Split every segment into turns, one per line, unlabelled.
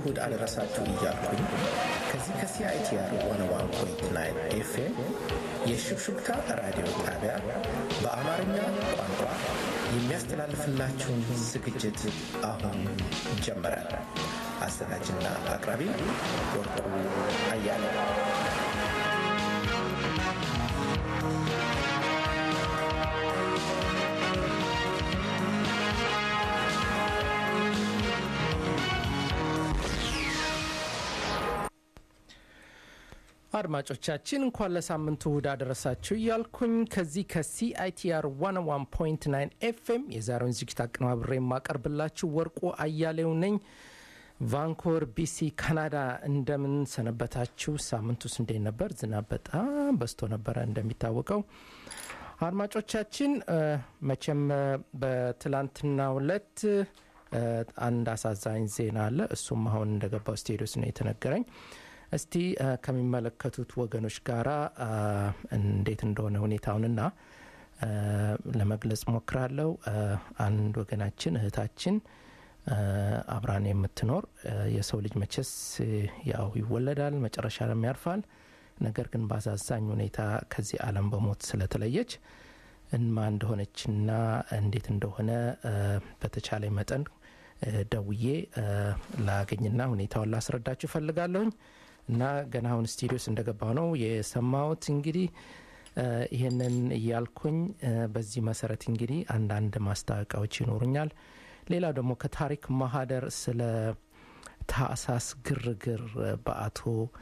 እሁድ አደረሳችሁ እያልኩኝ ከዚህ ከሲአይቲአር ዋን ዋን ፖይንት ናይን ኤፍኤም የሽብሽብታ ራዲዮ ጣቢያ በአማርኛ ቋንቋ የሚያስተላልፍላችሁን ዝግጅት አሁን ጀመረ። አዘጋጅና አቅራቢ ወርቁ አያለ
አድማጮቻችን እንኳን ለሳምንቱ እሁድ አደረሳችሁ እያልኩኝ ከዚህ ከሲአይቲአር 101.9 ኤፍኤም የዛሬውን ዝግጅት አቀነባብሬ የማቀርብላችሁ ወርቁ አያሌው ነኝ። ቫንኮቨር ቢሲ ካናዳ። እንደምን ሰነበታችሁ? ሳምንቱስ እንዴት ነበር? ዝናብ በጣም በዝቶ ነበረ እንደሚታወቀው። አድማጮቻችን መቼም በትላንትናው ዕለት አንድ አሳዛኝ ዜና አለ። እሱም አሁን እንደገባው ስቴዲዮስ ነው የተነገረኝ። እስቲ ከሚመለከቱት ወገኖች ጋራ እንዴት እንደሆነ ሁኔታውንና ለመግለጽ ሞክራለሁ። አንድ ወገናችን እህታችን አብራን የምትኖር የሰው ልጅ መቼስ ያው ይወለዳል፣ መጨረሻ ለም ያርፋል። ነገር ግን በአሳዛኝ ሁኔታ ከዚህ ዓለም በሞት ስለተለየች እንማ እንደሆነችና እንዴት እንደሆነ በተቻለ መጠን ደውዬ ላገኝና ሁኔታውን ላስረዳችሁ እፈልጋለሁኝ። እና ገና አሁን ስቱዲዮስ እንደገባው ነው የሰማሁት። እንግዲህ ይህንን እያልኩኝ በዚህ መሰረት እንግዲህ አንዳንድ ማስታወቂያዎች ይኖሩኛል። ሌላው ደግሞ ከታሪክ ማህደር ስለ ታህሳስ ግርግር በአቶ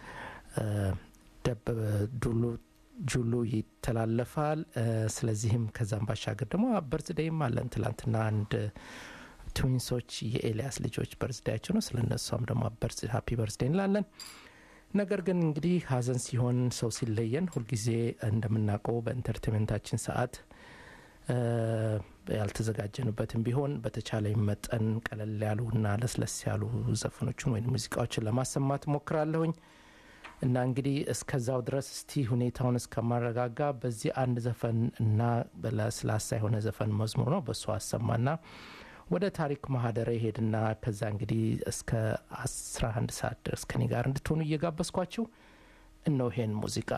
ደበበ ዱሉ ጁሉ ይተላለፋል። ስለዚህም ከዛም ባሻገር ደግሞ በርዝዴይም አለን። ትላንትና አንድ ትዊንሶች የኤልያስ ልጆች በርዝዳያቸው ነው። ስለ እነሷም ደግሞ ሀፒ በርዝዴ እንላለን። ነገር ግን እንግዲህ ሀዘን ሲሆን ሰው ሲለየን ሁልጊዜ እንደምናውቀው በኢንተርቴንመንታችን ሰዓት ያልተዘጋጀንበትም ቢሆን በተቻለ መጠን ቀለል ያሉና ለስለስ ያሉ ዘፈኖችን ወይም ሙዚቃዎችን ለማሰማት ሞክራለሁኝ እና እንግዲህ እስከዛው ድረስ እስቲ ሁኔታውን እስከማረጋጋ በዚህ አንድ ዘፈን እና ለስላሳ የሆነ ዘፈን መዝሙር ነው በእሱ አሰማና ወደ ታሪክ ማህደረ ይሄድና ከዛ እንግዲህ እስከ 11 ሰዓት ድረስ ከኔ ጋር እንድትሆኑ እየጋበዝኳችሁ እነው ይሄን ሙዚቃ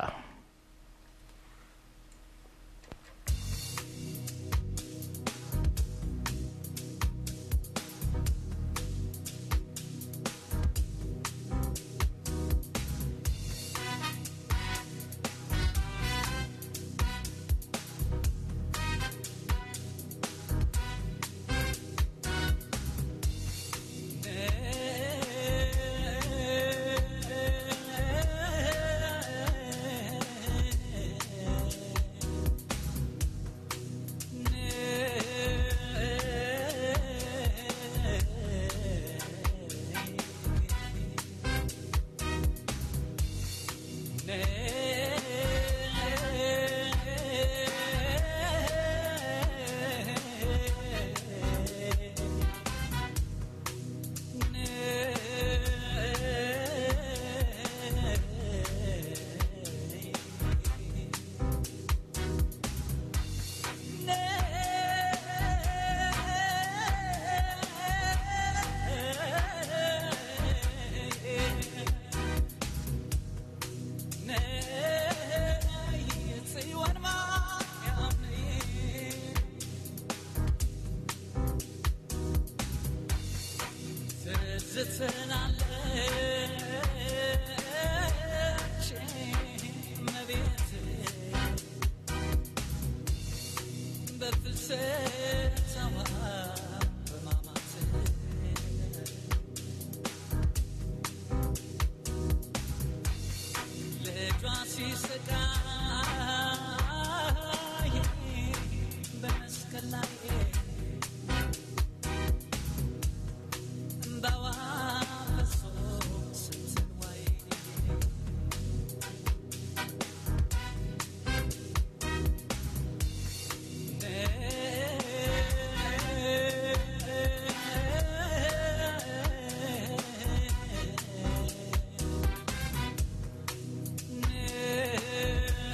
Yeah.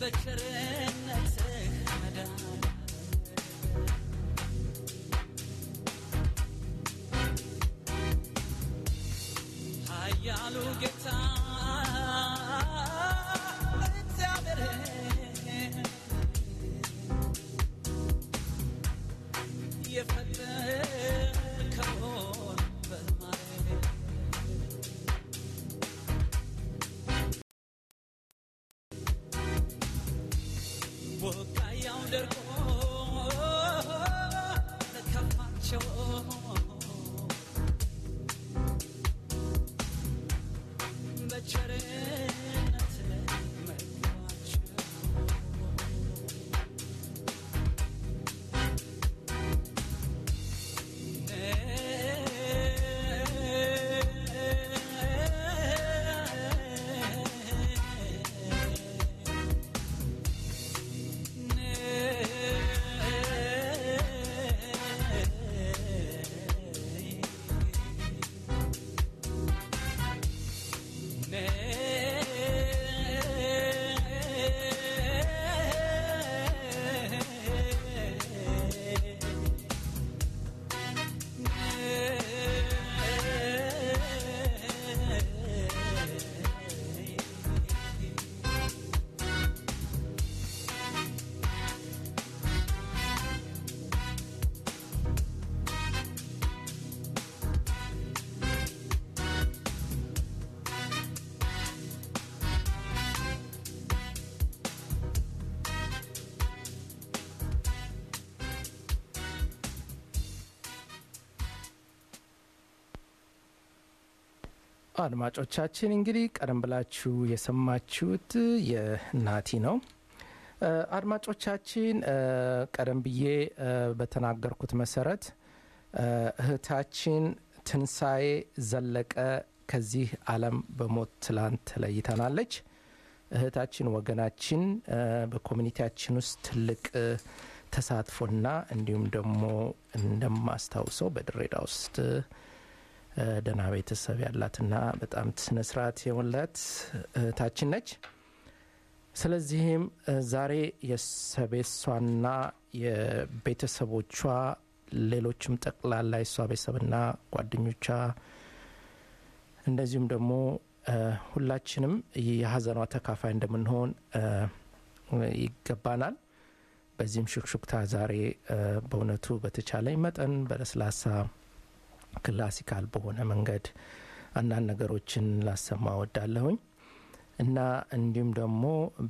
በቸርነትህ መዳን ኃያሉ ጌታ እግዚአብሔር የፈጠርከውን በማየት ቡቃያው ደርቆ ለከፋቸው በቸርነት መግባቸው
አድማጮቻችን እንግዲህ ቀደም ብላችሁ የሰማችሁት የናቲ ነው። እ፣ አድማጮቻችን እ፣ ቀደም ብዬ እ፣ በተናገርኩት መሰረት እ፣ እህታችን ትንሣኤ ዘለቀ ከዚህ ዓለም በሞት ትላንት ተለይተናለች። እህታችን ወገናችን እ፣ በኮሚኒቲያችን ውስጥ ትልቅ እ፣ ተሳትፎና እንዲሁም ደግሞ እንደማስታውሰው በድሬዳ ውስጥ እ፣ ደህና ቤተሰብ ያላትና በጣም ስነስርዓት የሞላት እህታችን ነች። ስለዚህም እ፣ ዛሬ የሰቤሷና የቤተሰቦቿ ሌሎችም ጠቅላላ የሷ ቤተሰብና ጓደኞቿ እንደዚሁም ደግሞ እ፣ ሁላችንም የሀዘኗ ተካፋይ እንደምንሆን እ፣ ይገባናል። በዚህም ሹክሹክታ ዛሬ እ፣ በእውነቱ በተቻለኝ መጠን በለስላሳ ክላሲካል በሆነ መንገድ አንዳንድ ነገሮችን ላሰማ ወዳለሁኝ እና እንዲሁም ደግሞ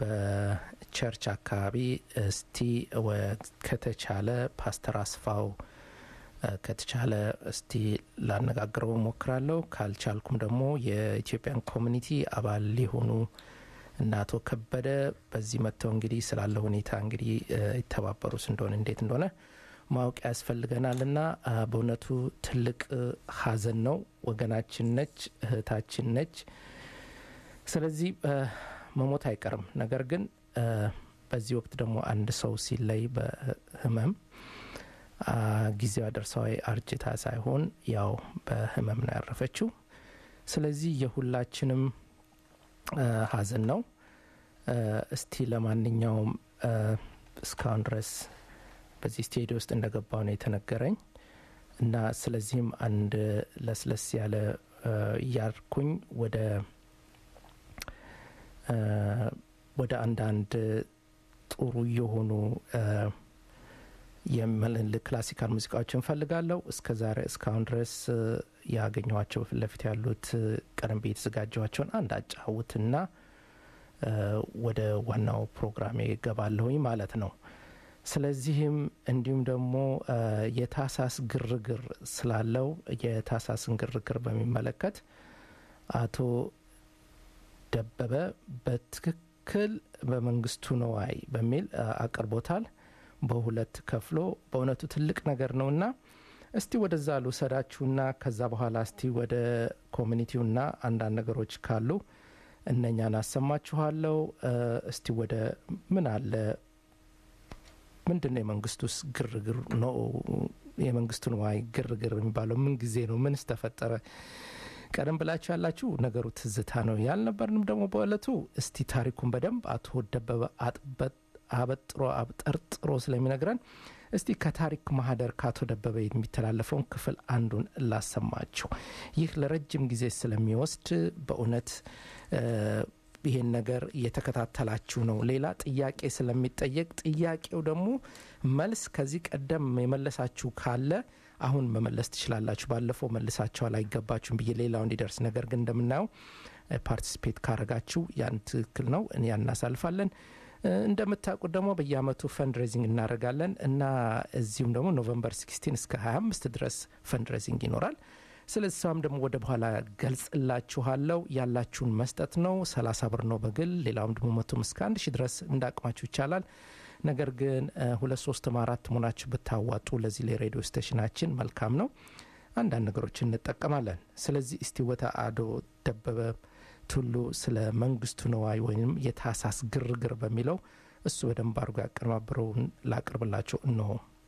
በቸርች አካባቢ እስቲ ወ- ከተቻለ ፓስተር አስፋው እ፣ ከተቻለ እስቲ ላነጋግረው ሞክራለሁ። ካልቻልኩም ደግሞ የኢትዮጵያን ኮሚኒቲ አባል ሊሆኑ እና አቶ ከበደ በዚህ መጥተው እንግዲህ ስላለ ሁኔታ እንግዲህ እ፣ ይተባበሩስ እንደሆነ እንዴት እንደሆነ ማወቅ ያስፈልገናል እና አ፣ በእውነቱ ትልቅ እ፣ ሀዘን ነው። ወገናችን ነች፣ እህታችን ነች። ስለዚህ እ፣ መሞት አይቀርም። ነገር ግን እ፣ በዚህ ወቅት ደግሞ አንድ ሰው ሲለይ በህመም አ፣ ጊዜዋ ደርሰዋ አርጅታ ሳይሆን ያው በህመም ነው ያረፈችው። ስለዚህ የሁላችንም እ፣ ሀዘን ነው። እ፣ እስቲ ለማንኛውም እ፣ እስካሁን ድረስ በዚህ ስቴዲዮ ውስጥ እንደገባው ነው የተነገረኝ እና ስለዚህም አንድ ለስለስ ያለ እ፣ እያልኩኝ ወደ እ፣ ወደ አንዳንድ ጥሩ የሆኑ እ፣ የመል- ክላሲካል ሙዚቃዎች እንፈልጋለሁ። እስከ ዛሬ እስካሁን ድረስ እ፣ ያገኘኋቸው ፊት ለፊት ያሉት እ፣ ቀደም ብዬ የተዘጋጀኋቸውን አንድ አጫውትና እ፣ ወደ ዋናው ፕሮግራሜ ገባለሁኝ ማለት ነው። ስለዚህም እንዲሁም ደግሞ እ፣ የታሳስ ግርግር ስላለው የታሳስን ግርግር በሚመለከት አቶ ደበበ በትክክል በመንግስቱ ነዋይ በሚል እ፣ አቅርቦታል። በሁለት ከፍሎ በእውነቱ ትልቅ ነገር ነውና እስቲ ወደዛ ልውሰዳችሁና ከዛ በኋላ እስቲ ወደ ኮሚኒቲውና አንዳንድ ነገሮች ካሉ እነኛን አሰማችኋለሁ። እ፣ እስቲ ወደ ምን አለ ምንድን ነው የመንግስቱስ ግርግር ነው? የመንግስቱ ነዋይ ግርግር የሚባለው ምን ጊዜ ነው? ምንስ ተፈጠረ? ቀደም ብላችሁ ያላችሁ ነገሩ ትዝታ ነው ያልነበርንም ደግሞ በእለቱ እስቲ ታሪኩን በደንብ አቶ ደበበ አጥበ- አበጥሮ አብጠርጥሮ ስለሚነግረን እስቲ ከታሪክ ማህደር ከአቶ ደበበ የሚተላለፈውን ክፍል አንዱን ላሰማችሁ። ይህ ለረጅም ጊዜ ስለሚወስድ በእውነት እ፣ ይሄን ነገር እየተከታተላችሁ ነው። ሌላ ጥያቄ ስለሚጠየቅ ጥያቄው ደግሞ መልስ ከዚህ ቀደም የመለሳችሁ ካለ አሁን መመለስ ትችላላችሁ። ባለፈው መልሳችኋል አይገባችሁም ብዬ ሌላው እንዲደርስ ነገር ግን እንደምናየው ፓርቲስፔት ካረጋችሁ ያን ትክክል ነው። እኔ እናሳልፋለን። እ፣ እንደምታውቁት ደግሞ በየአመቱ ፈንድሬዚንግ እናደርጋለን እና እዚሁም ደግሞ ኖቨምበር 16 እስከ 25 ድረስ ፈንድሬዚንግ ይኖራል። ስለ እሷም ደግሞ ወደ በኋላ ገልጽላችኋለው። ያላችሁን መስጠት ነው። 30 ብር ነው በግል ሌላውም ደግሞ መቶም እስከ አንድ ሺህ ድረስ እንዳቅማችሁ ይቻላል። ነገር ግን እ፣ ሁለት ሶስትም አራት መሆናችሁ ብታዋጡ ለዚህ ለሬዲዮ ስቴሽናችን መልካም ነው። አንዳንድ ነገሮችን እንጠቀማለን። ስለዚህ እስቲ ወደ አቶ ደበበ ቱሉ ስለ መንግስቱ ነዋይ ወይም የታህሳስ ግርግር በሚለው እሱ በደንብ አድርጎ ያቀነባበረውን ላቅርብላቸው እንሆ።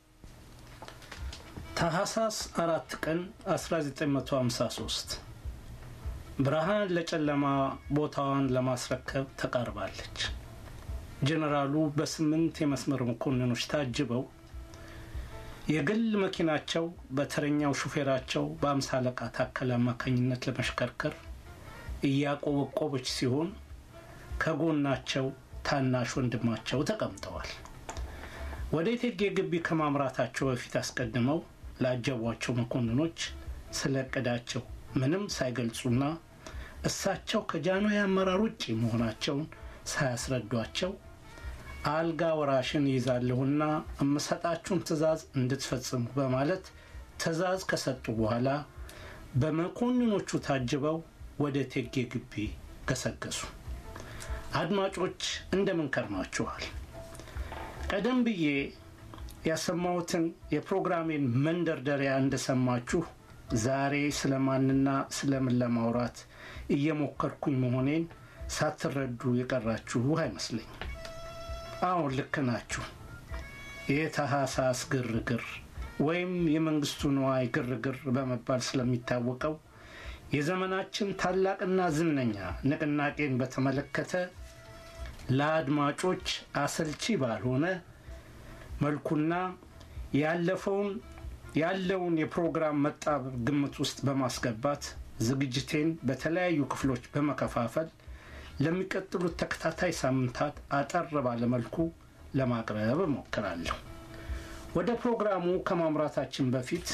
ታህሳስ አራት ቀን 1953 ብርሃን ለጨለማ ቦታዋን ለማስረከብ ተቃርባለች። ጄኔራሉ በስምንት የመስመር መኮንኖች ታጅበው የግል መኪናቸው በተረኛው ሹፌራቸው በአምሳ አለቃ ታከለ አማካኝነት ለመሽከርከር እያቆበቆበች ሲሆን ከጎናቸው ታናሽ ወንድማቸው ተቀምጠዋል። ወደ እቴጌ ግቢ ከማምራታቸው በፊት አስቀድመው ላጀቧቸው መኮንኖች ስለ እቅዳቸው ምንም ሳይገልጹና እሳቸው ከጃንሆይ አመራር ውጭ መሆናቸውን ሳያስረዷቸው አልጋ ወራሽን ይዛለሁና የምሰጣችሁን ትዕዛዝ እንድትፈጽሙ በማለት ትዕዛዝ ከሰጡ በኋላ በመኮንኖቹ ታጅበው ወደ እቴጌ ግቢ ገሰገሱ። አድማጮች እንደምን ከርማችኋል? ቀደም ብዬ ያሰማሁትን የፕሮግራሜን መንደርደሪያ እንደሰማችሁ ዛሬ ስለማንና ስለምን ለማውራት እየሞከርኩኝ መሆኔን ሳትረዱ የቀራችሁ አይመስለኝ። አሁን ልክ ናችሁ። የታህሳስ ግርግር ወይም የመንግስቱ ነዋይ ግርግር በመባል ስለሚታወቀው የዘመናችን ታላቅና ዝነኛ ንቅናቄን በተመለከተ ለአድማጮች አሰልቺ ባልሆነ መልኩና ያለፈውን ያለውን የፕሮግራም መጣበብ ግምት ውስጥ በማስገባት ዝግጅቴን በተለያዩ ክፍሎች በመከፋፈል ለሚቀጥሉት ተከታታይ ሳምንታት አጠር ባለ መልኩ ለማቅረብ እሞክራለሁ። ወደ ፕሮግራሙ ከማምራታችን በፊት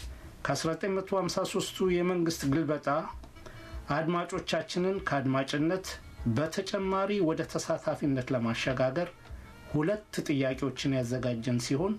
ከ1953ቱ የመንግስት ግልበጣ አድማጮቻችንን ከአድማጭነት በተጨማሪ ወደ ተሳታፊነት ለማሸጋገር ሁለት ጥያቄዎችን ያዘጋጀን ሲሆን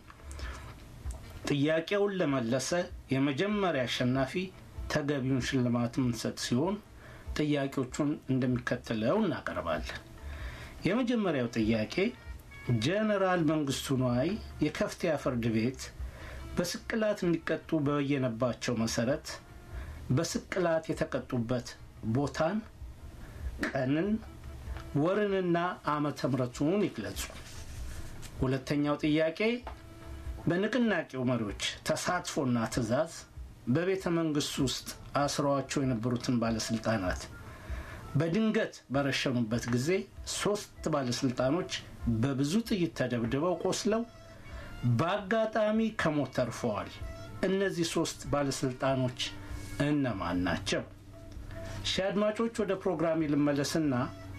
ጥያቄውን ለመለሰ የመጀመሪያ አሸናፊ ተገቢውን ሽልማት የምንሰጥ ሲሆን ጥያቄዎቹን እንደሚከተለው እናቀርባለን። የመጀመሪያው ጥያቄ ጀነራል መንግስቱ ነዋይ የከፍተኛ ፍርድ ቤት በስቅላት እንዲቀጡ በበየነባቸው መሰረት በስቅላት የተቀጡበት ቦታን፣ ቀንን፣ ወርንና ዓመተ ምሕረቱን ይግለጹ። ሁለተኛው ጥያቄ በንቅናቄው መሪዎች ተሳትፎና ትዕዛዝ በቤተ መንግስት ውስጥ አስረዋቸው የነበሩትን ባለስልጣናት በድንገት በረሸኑበት ጊዜ ሶስት ባለስልጣኖች በብዙ ጥይት ተደብድበው ቆስለው በአጋጣሚ ከሞት ተርፈዋል። እነዚህ ሶስት ባለስልጣኖች እነማን ናቸው? ሺ አድማጮች ወደ ፕሮግራም ልመለስና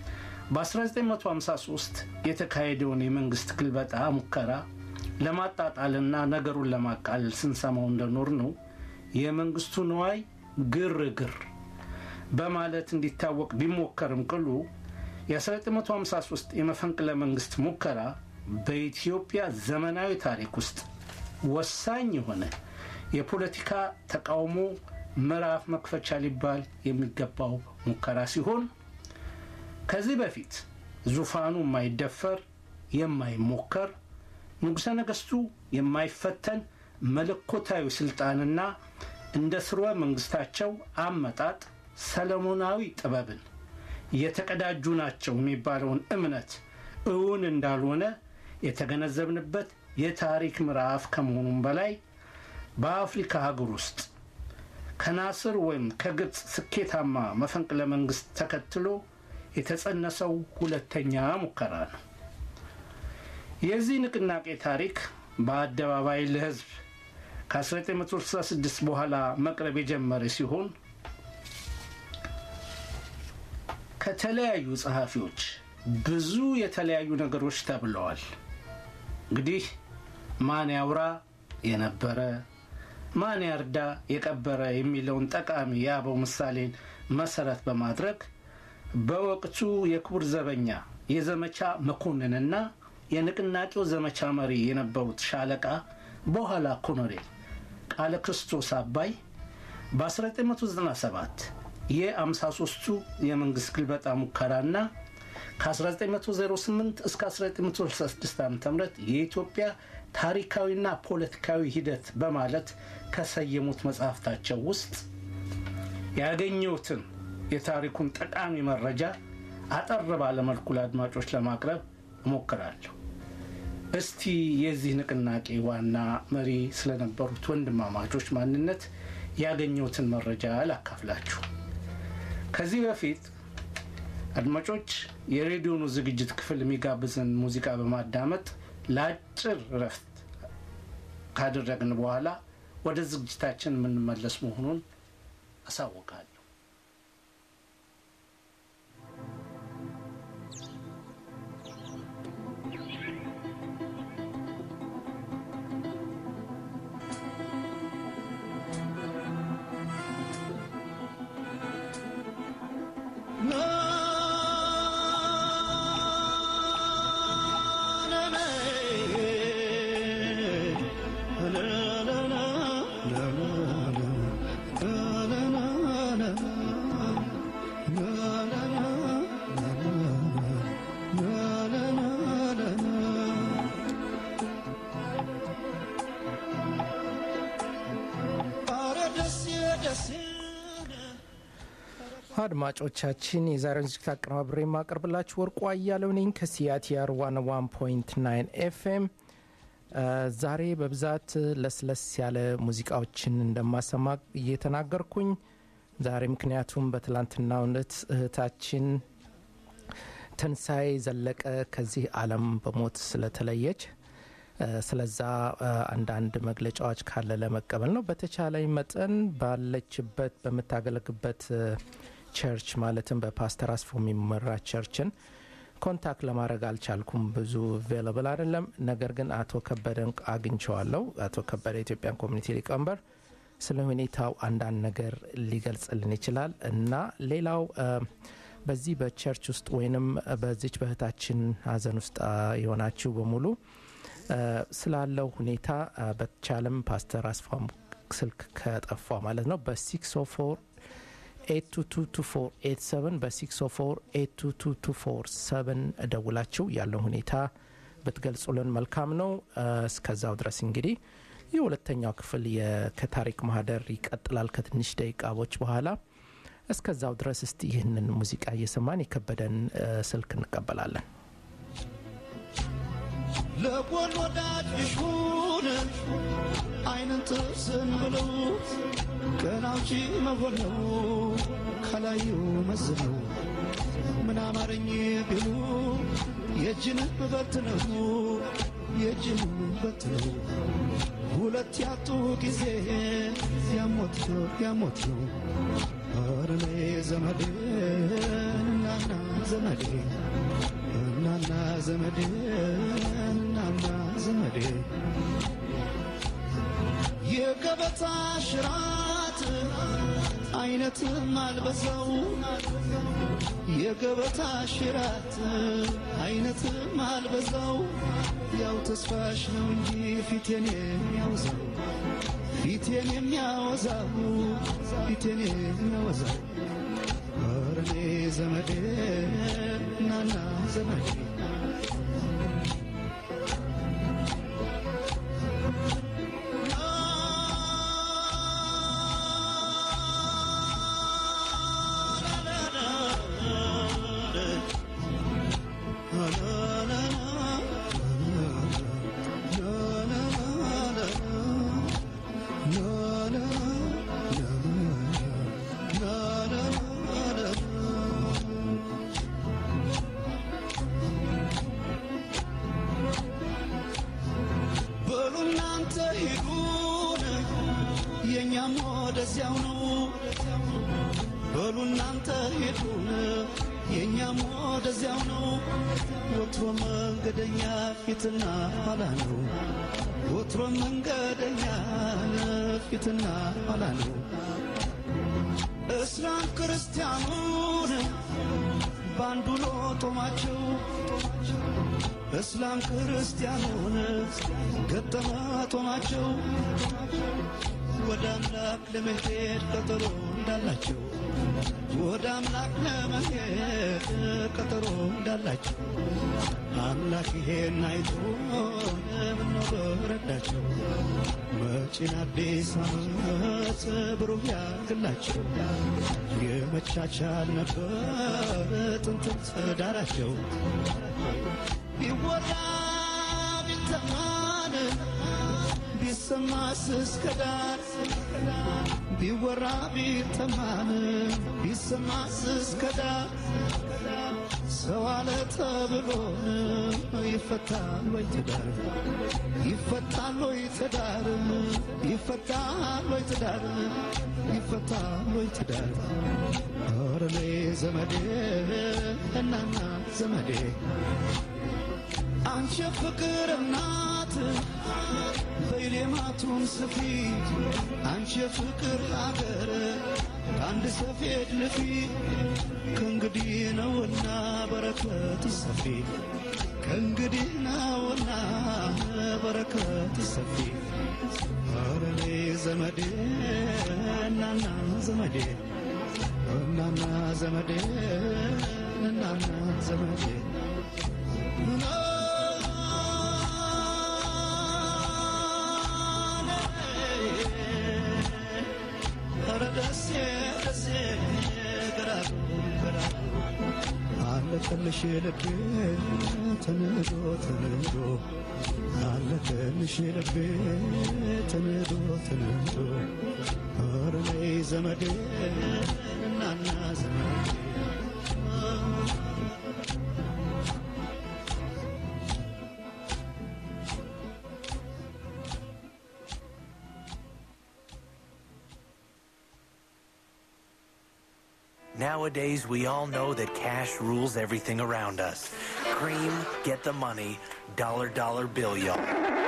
በ1953 የተካሄደውን የመንግስት ግልበጣ ሙከራ ለማጣጣልና ነገሩን ለማቃለል ስንሰማው እንደኖር ነው የመንግስቱ ነዋይ ግርግር በማለት እንዲታወቅ ቢሞከርም ቅሉ የ1953 የመፈንቅለ መንግስት ሙከራ በኢትዮጵያ ዘመናዊ ታሪክ ውስጥ ወሳኝ የሆነ የፖለቲካ ተቃውሞ ምዕራፍ መክፈቻ ሊባል የሚገባው ሙከራ ሲሆን ከዚህ በፊት ዙፋኑ የማይደፈር የማይሞከር ንጉሠ ነገሥቱ የማይፈተን መለኮታዊ ስልጣንና እንደ ስርወ መንግስታቸው አመጣጥ ሰለሞናዊ ጥበብን የተቀዳጁ ናቸው የሚባለውን እምነት እውን እንዳልሆነ የተገነዘብንበት የታሪክ ምዕራፍ ከመሆኑም በላይ በአፍሪካ ሀገር ውስጥ ከናስር ወይም ከግብፅ ስኬታማ መፈንቅለ መንግስት ተከትሎ የተጸነሰው ሁለተኛ ሙከራ ነው። የዚህ ንቅናቄ ታሪክ በአደባባይ ለህዝብ ከ1966 በኋላ መቅረብ የጀመረ ሲሆን ከተለያዩ ጸሐፊዎች ብዙ የተለያዩ ነገሮች ተብለዋል። እንግዲህ ማን ያውራ የነበረ ማን ያርዳ የቀበረ የሚለውን ጠቃሚ የአበው ምሳሌን መሰረት በማድረግ በወቅቱ የክቡር ዘበኛ የዘመቻ መኮንንና የንቅናቄው ዘመቻ መሪ የነበሩት ሻለቃ በኋላ ኮሎኔል ቃለ ክርስቶስ አባይ በ1997 የ53ቱ የመንግስት ግልበጣ ሙከራና ከ1908 እስከ 1966 ዓ ም የኢትዮጵያ ታሪካዊና ፖለቲካዊ ሂደት በማለት ከሰየሙት መጽሐፍታቸው ውስጥ ያገኘሁትን የታሪኩን ጠቃሚ መረጃ አጠር ባለመልኩ ለአድማጮች ለማቅረብ እሞክራለሁ። እስቲ የዚህ ንቅናቄ ዋና መሪ ስለነበሩት ወንድማማቾች ማንነት ያገኘሁትን መረጃ ላካፍላችሁ። ከዚህ በፊት አድማጮች የሬዲዮኑ ዝግጅት ክፍል የሚጋብዝን ሙዚቃ በማዳመጥ ለአጭር እረፍት ካደረግን በኋላ ወደ ዝግጅታችን የምንመለስ መሆኑን አሳውቃለሁ።
አድማጮቻችን የዛሬውን ዝግጅት አቀነባብሬ የማቀርብላችሁ ወርቁ አያሌው ነኝ ከሲአቲአር ዋን ዋን ፖይንት ናይን ኤፍኤም። ዛሬ በብዛት ለስለስ ያለ ሙዚቃዎችን እንደማሰማ እየተናገርኩኝ ዛሬ ምክንያቱም በትላንትናው ዕለት እህታችን ትንሣኤ ዘለቀ ከዚህ ዓለም በሞት ስለተለየች ስለዛ አንዳንድ መግለጫዎች ካለ ለመቀበል ነው። በተቻለኝ መጠን ባለችበት በምታገለግበት ቸርች ማለትም በፓስተር አስፎ የሚመራ ቸርችን ኮንታክት ለማድረግ አልቻልኩም። ብዙ ቬለብል አይደለም። ነገር ግን አቶ ከበደን አግኝቸዋለሁ። አቶ ከበደ የኢትዮጵያን ኮሚኒቲ ሊቀመንበር ስለ ሁኔታው አንዳንድ ነገር ሊገልጽልን ይችላል እና ሌላው በዚህ በቸርች ውስጥ ወይንም በዚች በእህታችን ሀዘን ውስጥ የሆናችሁ በሙሉ ስላለው ሁኔታ በተቻለም ፓስተር አስፋም ስልክ ከጠፋ ማለት ነው በ604 8222487 በ604 8222487 ደውላችሁ ያለው ሁኔታ ብትገልጹልን መልካም ነው። እስከዛው ድረስ እንግዲህ የሁለተኛው ክፍል ከታሪክ ማህደር ይቀጥላል ከትንሽ ደቂቃዎች በኋላ። እስከዛው ድረስ እስቲ ይህንን ሙዚቃ እየሰማን የከበደን ስልክ እንቀበላለን።
ለጎን ወዳጅ ይሁን አይንን ጥርስን ብለው ቀናውጪ መሆን ነው ከላዩ መዝነው ምን አማረኝ ቢሉ የእጅን በት ነው የእጅን በት ነው ሁለት ያጡ ጊዜ ያሞት ነው ያሞት ነው አረኔ ዘመዴ እናና ዘመዴ እናና ዘመዴ እናና ዘመዴ የገበታ ሽራት አይነትም አልበዛው የገበታ ሽራት አይነትም አልበዛው ያው ተስፋሽ ነው እንጂ ፊቴን የሚያወዛው ፊቴን የሚያወዛው ፊቴን የሚያወዛው አረኔ ዘመዴ ናና ዘመዴ ወደዚያው ነው በሉ እናንተ ሄዱን የእኛም ወደዚያው ነው ወትሮ መንገደኛ ፊትና ኋላ ነው ወትሮ መንገደኛ ፊትና ኋላ ነው እስላም ክርስቲያኑን ባንዱ ሎጦማቸው እስላም ክርስቲያኑን ገጠመ ጦማቸው ወደ አምላክ ለመሄድ ቀጠሮ እንዳላቸው ወደ አምላክ ለመሄድ ቀጠሮ እንዳላቸው አምላክ ይሄን አይቶ ምነው በረዳቸው መጪን አዲስ ዓመት ብሩህ ያርግላቸው የመቻቻል ነበር ጥንት ዳራቸው ቢወራ ቢተማን ቢሰማስ እስከ ዳር ቢወራ ቢተማን ቢሰማስ እስከ ዳር ሰው አለ ተብሎን ይፈታል ወይ ትዳር ይፈታል ወይ ትዳር ይፈታል ወይ ትዳር ይፈታል ወይ ትዳር ኧረ እኔ ዘመዴ እናና ዘመዴ አንቺ ፍቅር እናት በይሌማቱን ስፊ አንቺ ፍቅር አገር ከአንድ ሰፌድ ልፊ ከእንግዲህ ነውና በረከት ሰፊ ከእንግዲህ ነውና በረከት ሰፊ ኧረ እኔ ዘመዴ እናና ዘመዴ እናና ዘመዴ እናና ዘመዴ አለቀልሽ ልቤ ተንዶ ተንዶ አለቀልሽ ልቤ ተንዶ ተንዶ ኧረ ነይ ዘመዴ እናና ዘመዴ
Nowadays, we all know that cash rules everything around us. Cream, get the money, dollar dollar bill, y'all.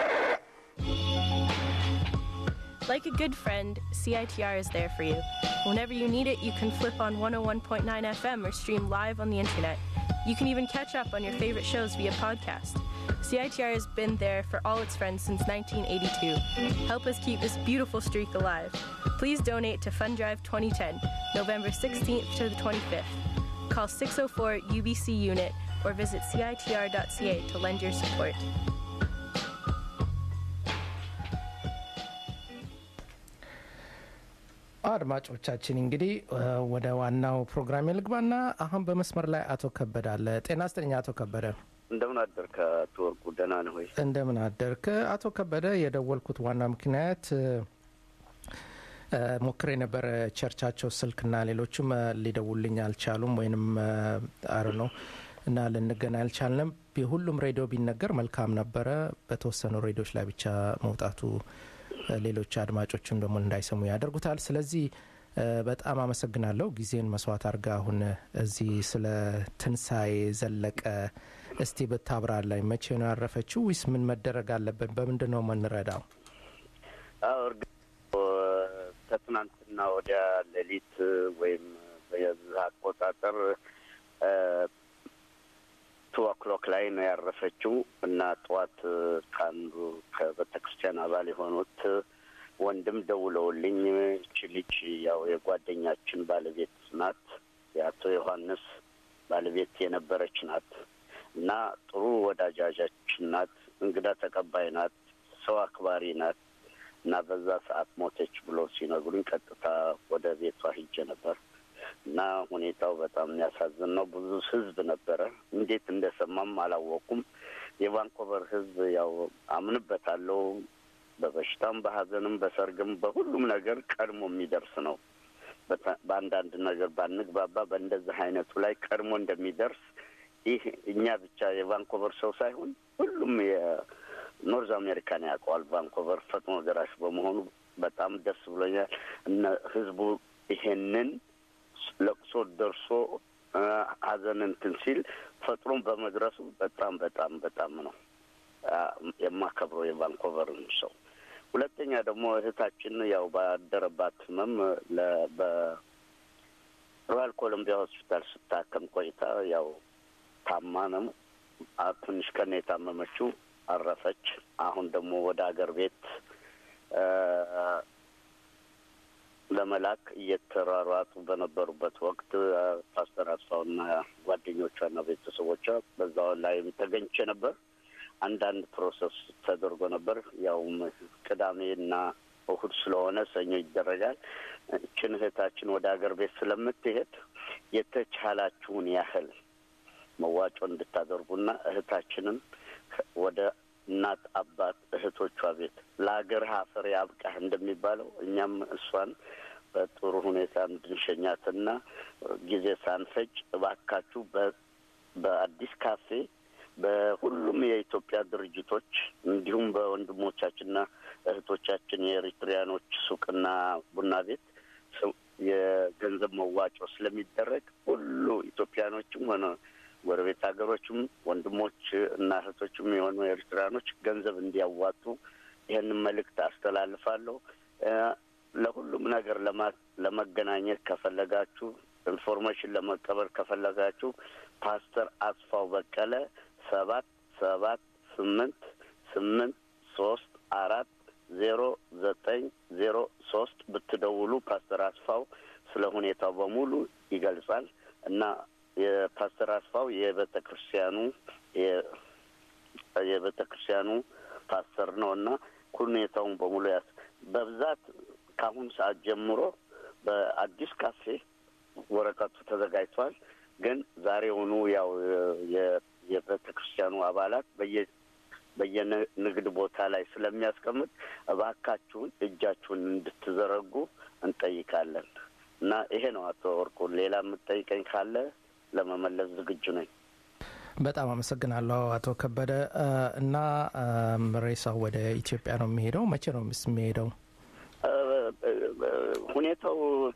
Like a good friend, CITR is there for you. Whenever you need it, you can flip on 101.9 FM or stream live on the internet. You can even catch up on your favorite shows via podcast. CITR has been there for all its friends since 1982. Help us keep this beautiful streak alive. Please donate to Fund Drive 2010, November 16th to the 25th. Call 604 UBC Unit or visit CITR.ca to lend your support.
አድማጮቻችን እንግዲህ ወደ ዋናው ፕሮግራም ልግባና አሁን በመስመር ላይ አቶ ከበደ አለ። ጤና ይስጥልኝ አቶ ከበደ።
እንደምን አደርክ አቶ ወርቁ? ደህና ነህ ወይ?
እንደምን አደርክ አቶ ከበደ። የደወልኩት ዋና ምክንያት ሞክሬ የነበረ ቸርቻቸው ስልክና ሌሎችም ሊደውልኝ አልቻሉም፣ ወይንም አር ነው እና ልንገናኝ አልቻልንም። ሁሉም ሬዲዮ ቢነገር መልካም ነበረ። በተወሰኑ ሬዲዮች ላይ ብቻ መውጣቱ ሌሎች አድማጮችን ደግሞ እንዳይሰሙ ያደርጉታል። ስለዚህ በጣም አመሰግናለሁ ጊዜን መስዋዕት አድርጋ አሁን እዚህ ስለ ትንሣኤ ዘለቀ እስቲ ብታብራራ ላይ መቼ ነው ያረፈችው? ወይስ ምን መደረግ አለብን? በምንድን ነው የምንረዳው?
እርግጥ ከትናንትና ወዲያ ሌሊት ወይም በዛ አቆጣጠር ቱ ኦክሎክ ላይ ነው ያረፈችው እና ጠዋት ከአንዱ ከቤተ ክርስቲያን አባል የሆኑት ወንድም ደውለውልኝ እቺ ልጅ ያው የጓደኛችን ባለቤት ናት፣ የአቶ ዮሐንስ ባለቤት የነበረች ናት እና ጥሩ ወዳጃጃችን ናት፣ እንግዳ ተቀባይ ናት፣ ሰው አክባሪ ናት እና በዛ ሰዓት ሞተች ብሎ ሲነግሩኝ ቀጥታ ወደ ቤቷ ሂጄ ነበር እና ሁኔታው በጣም የሚያሳዝን ነው። ብዙ ህዝብ ነበረ። እንዴት እንደሰማም አላወቁም። የቫንኮቨር ህዝብ ያው አምንበታለሁ። በበሽታም በሀዘንም በሰርግም በሁሉም ነገር ቀድሞ የሚደርስ ነው። በአንዳንድ ነገር ባንግባባ በእንደዚህ አይነቱ ላይ ቀድሞ እንደሚደርስ ይህ እኛ ብቻ የቫንኮቨር ሰው ሳይሆን ሁሉም የኖርዝ አሜሪካን ያውቀዋል። ቫንኮቨር ፈጥኖ ደራሽ በመሆኑ በጣም ደስ ብሎኛል። እነ ህዝቡ ይሄንን ለቅሶ ደርሶ እ፣ ሀዘን እንትን ሲል ፈጥኖ በመድረሱ በጣም በጣም በጣም ነው አ፣ የማከብረው የቫንኮቨርን ሰው። ሁለተኛ ደግሞ እህታችን ያው ባደረባት ህመም ለ- በሮያል ኮሎምቢያ ሆስፒታል ስታከም ቆይታ ያው ታማ ነው አ- ትንሽ ቀን የታመመችው አረፈች። አሁን ደግሞ ወደ ሀገር ቤት እ፣ ለመላክ እየተሯሯጡ በነበሩበት ወቅት አ፣ ፓስተር አስፋውና ጓደኞቿና ቤተሰቦቿ በዛው ላይም ተገኝቼ ነበር። አንዳንድ ፕሮሰስ ተደርጎ ነበር። ያውም ቅዳሜና እሁድ ስለሆነ ሰኞ ይደረጋል። እችን እህታችን ወደ ሀገር ቤት ስለምትሄድ የተቻላችሁን ያህል መዋጮ እንድታደርጉና እህታችንን ወደ እናት አባት እህቶቿ ቤት ለሀገር አፈር ያብቃህ እንደሚባለው እኛም እሷን በጥሩ ሁኔታ እንድንሸኛትና ጊዜ ሳንፈጅ እባካችሁ በ- በአዲስ ካፌ በሁሉም የኢትዮጵያ ድርጅቶች እንዲሁም በወንድሞቻችንና እህቶቻችን የኤሪትሪያኖች ሱቅና ቡና ቤት ስ- የገንዘብ መዋጮ ስለሚደረግ ሁሉ ኢትዮጵያኖችም ሆነ ጎረቤት ሀገሮችም ወንድሞች እና እህቶችም የሆኑ ኤርትራኖች ገንዘብ እንዲያዋጡ ይህንን መልእክት አስተላልፋለሁ። እ፣ ለሁሉም ነገር ለማ- ለመገናኘት ከፈለጋችሁ ኢንፎርሜሽን ለመቀበል ከፈለጋችሁ ፓስተር አስፋው በቀለ ሰባት ሰባት ስምንት ስምንት ሶስት አራት ዜሮ ዘጠኝ ዜሮ ሶስት ብትደውሉ ፓስተር አስፋው ስለ ሁኔታው በሙሉ ይገልጻል እና የፓስተር አስፋው የቤተ ክርስቲያኑ የቤተ ክርስቲያኑ ፓስተር ነው እና ሁኔታውን በሙሉ ያስ በብዛት ከአሁኑ ሰዓት ጀምሮ በአዲስ ካፌ ወረቀቱ ተዘጋጅቷል። ግን ዛሬውኑ ያው የ- የቤተ ክርስቲያኑ አባላት በየ በየንግድ ቦታ ላይ ስለሚያስቀምጥ እባካችሁን እጃችሁን እንድትዘረጉ እንጠይቃለን እና ይሄ ነው አቶ ወርቁ። ሌላ የምትጠይቀኝ ካለ ለመመለስ ዝግጁ ነኝ።
በጣም አመሰግናለሁ አቶ ከበደ እ፣ እና እም፣ ሬሳው ወደ ኢትዮጵያ ነው የሚሄደው መቼ ነው ምስ የሚሄደው
እ፣ እ፣ ሁኔታው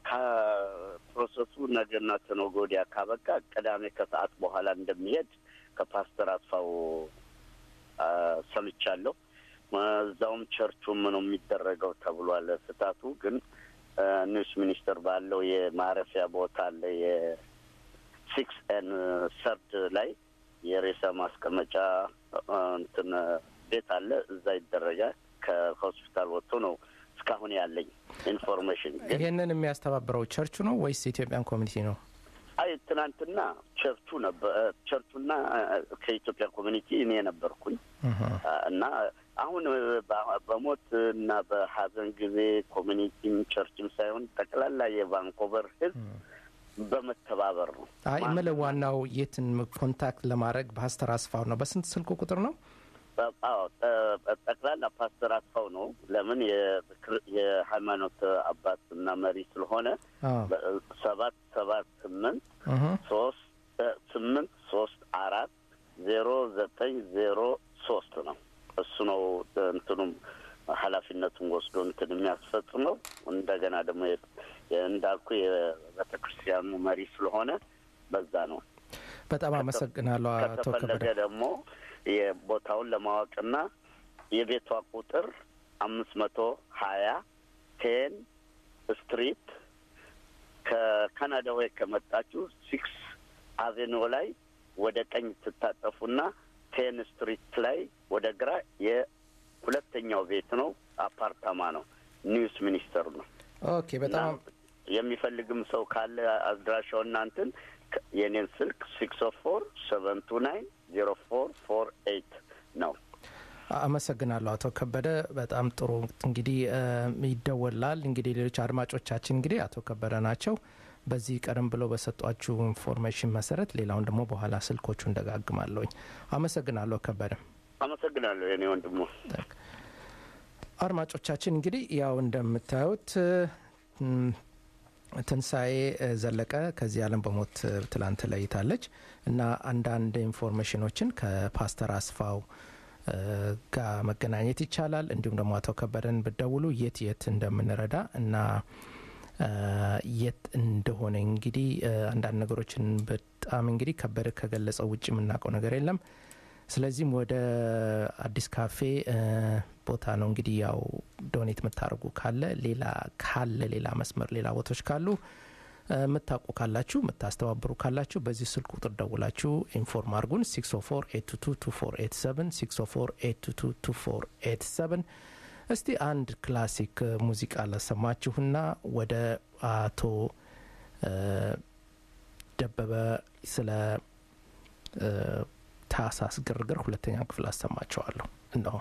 ከፕሮሰሱ ነገና ተነገ ወዲያ ካበቃ ቅዳሜ ከሰዓት በኋላ እንደሚሄድ ከፓስተር አስፋው አ፣ ሰምቻለሁ። እ፣ እዛውም ቸርቹም ነው የሚደረገው ተብሏል። ፍታቱ ግን እ፣ ኒውስ ሚኒስቴር ባለው የማረፊያ ቦታ አለ የሲክስ ኤን ሰርድ ላይ የሬሳ ማስቀመጫ እ፣ እንትን ቤት አለ። እዛ ይደረጋል። ከሆስፒታል ወጥቶ ነው እስካሁን ያለኝ ኢንፎርሜሽን ግን
ይህንን የሚያስተባብረው ቸርቹ ነው ወይስ የኢትዮጵያን ኮሚኒቲ ነው
አይ ትናንትና ቸርቹ ነበር ቸርቹና ከኢትዮጵያ ኮሚኒቲ እኔ ነበርኩኝ
እህ።
እና አሁን በ- በሞት እና በሀዘን ጊዜ ኮሚኒቲም ቸርችም ሳይሆን ጠቅላላ የቫንኮቨር ሕዝብ በመተባበር ነው።
አይ የምልህ ዋናው የትን ኮንታክት ለማድረግ ፓስተር አስፋው ነው በስንት ስልኩ ቁጥር ነው
በ- አዎ ጠ- ጠቅላላ ፓስተር አስፋው ነው። ለምን የክር- የሃይማኖት አባት እና መሪ ስለሆነ
አዎ።
በ- ሰባት ሰባት ስምንት
እህ።
ሶስት ስምንት ሶስት አራት ዜሮ ዘጠኝ ዜሮ ሶስት ነው። እሱ ነው እንትኑም ኃላፊነቱን ወስዶ እንትን የሚያስፈጽመው። እንደገና ደግሞ የ- የ- እንዳልኩ የቤተ ክርስቲያኑ መሪ ስለሆነ በዛ ነው።
በጣም አመሰግናለሁ አቶ
ከተፈለገ
ከበደ
ደግሞ የቦታውን ለማወቅና የቤቷ ቁጥር አምስት መቶ ሀያ ቴን ስትሪት ከካናዳ ወይ ከመጣችሁ ሲክስ አቬኒዮ ላይ ወደ ቀኝ ትታጠፉና ቴን ስትሪት ላይ ወደ ግራ የሁለተኛው ቤት ነው። አፓርታማ ነው። ኒውስ ሚኒስተር ነው።
ኦኬ በጣም
እና የሚፈልግም ሰው ካለ አድራሻው እናንትን የኔን ስልክ ሲክስ ኦ ፎር ሰቨን ቱ ናይን ዜሮ ፎር ፎር ኤይት ነው።
አመሰግናለሁ አቶ ከበደ በጣም ጥሩ እንግዲህ እ፣ ይደወላል እንግዲህ ሌሎች አድማጮቻችን እንግዲህ አቶ ከበደ ናቸው በዚህ ቀደም ብለው በሰጧችሁ ኢንፎርሜሽን መሰረት ሌላውን ደግሞ በኋላ ስልኮቹ እንደጋግማለሁኝ አመሰግናለሁ ከበደ
አመሰግናለሁ የኔ ወንድሙ።
አድማጮቻችን እንግዲህ ያው እንደምታዩት እም፣ ትንሣኤ እ፣ ዘለቀ ከዚህ ዓለም በሞት እ፣ ትላንት ለይታለች እና አንዳንድ ኢንፎርሜሽኖችን ከፓስተር አስፋው ጋር መገናኘት ይቻላል። እንዲሁም ደግሞ አቶ ከበደን ብደውሉ የት የት እንደምንረዳ እና የት እንደሆነ እንግዲህ አንዳንድ ነገሮችን በጣም እንግዲህ ከበደ ከገለጸው ውጭ የምናውቀው ነገር የለም። ስለዚህም ወደ አዲስ ካፌ ቦታ ነው እንግዲህ ያው ዶኔት የምታደርጉ ካለ ሌላ ካለ ሌላ መስመር ሌላ ቦታዎች ካሉ የምታውቁ ካላችሁ የምታስተባብሩ ካላችሁ በዚህ ስልክ ቁጥር ደውላችሁ ኢንፎርም አድርጉን 604 604 እስቲ አንድ ክላሲክ ሙዚቃ ላሰማችሁና ወደ አቶ ደበበ ስለ ታህሳስ ግርግር ሁለተኛ ክፍል አሰማቸዋለሁ እነሆ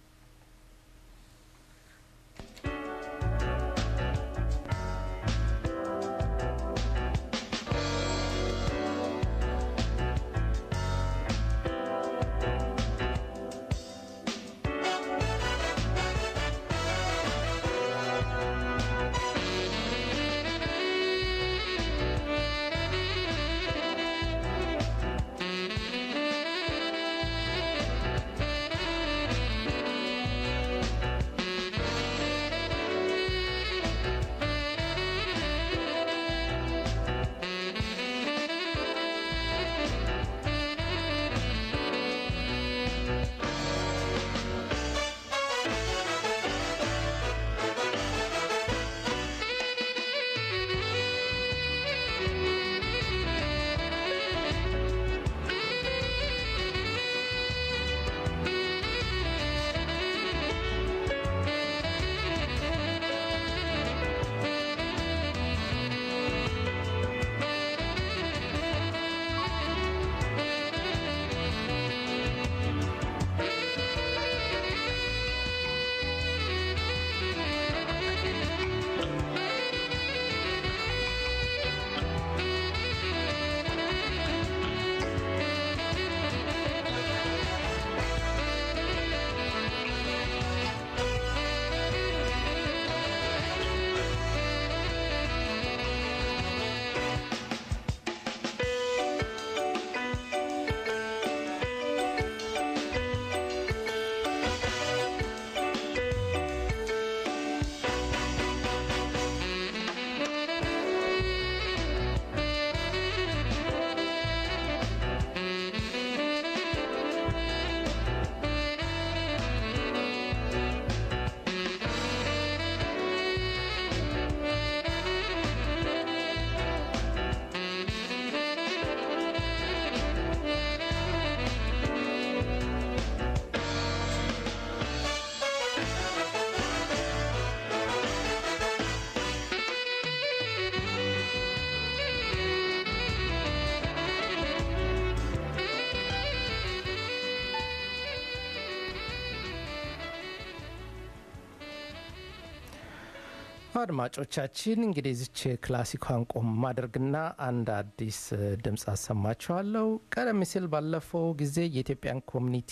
አድማጮቻችን እንግዲህ ዚች ክላሲኳን ቆም ማድረግና አንድ አዲስ ድምፅ አሰማችኋለሁ። ቀደም ሲል ባለፈው ጊዜ የኢትዮጵያን ኮሚኒቲ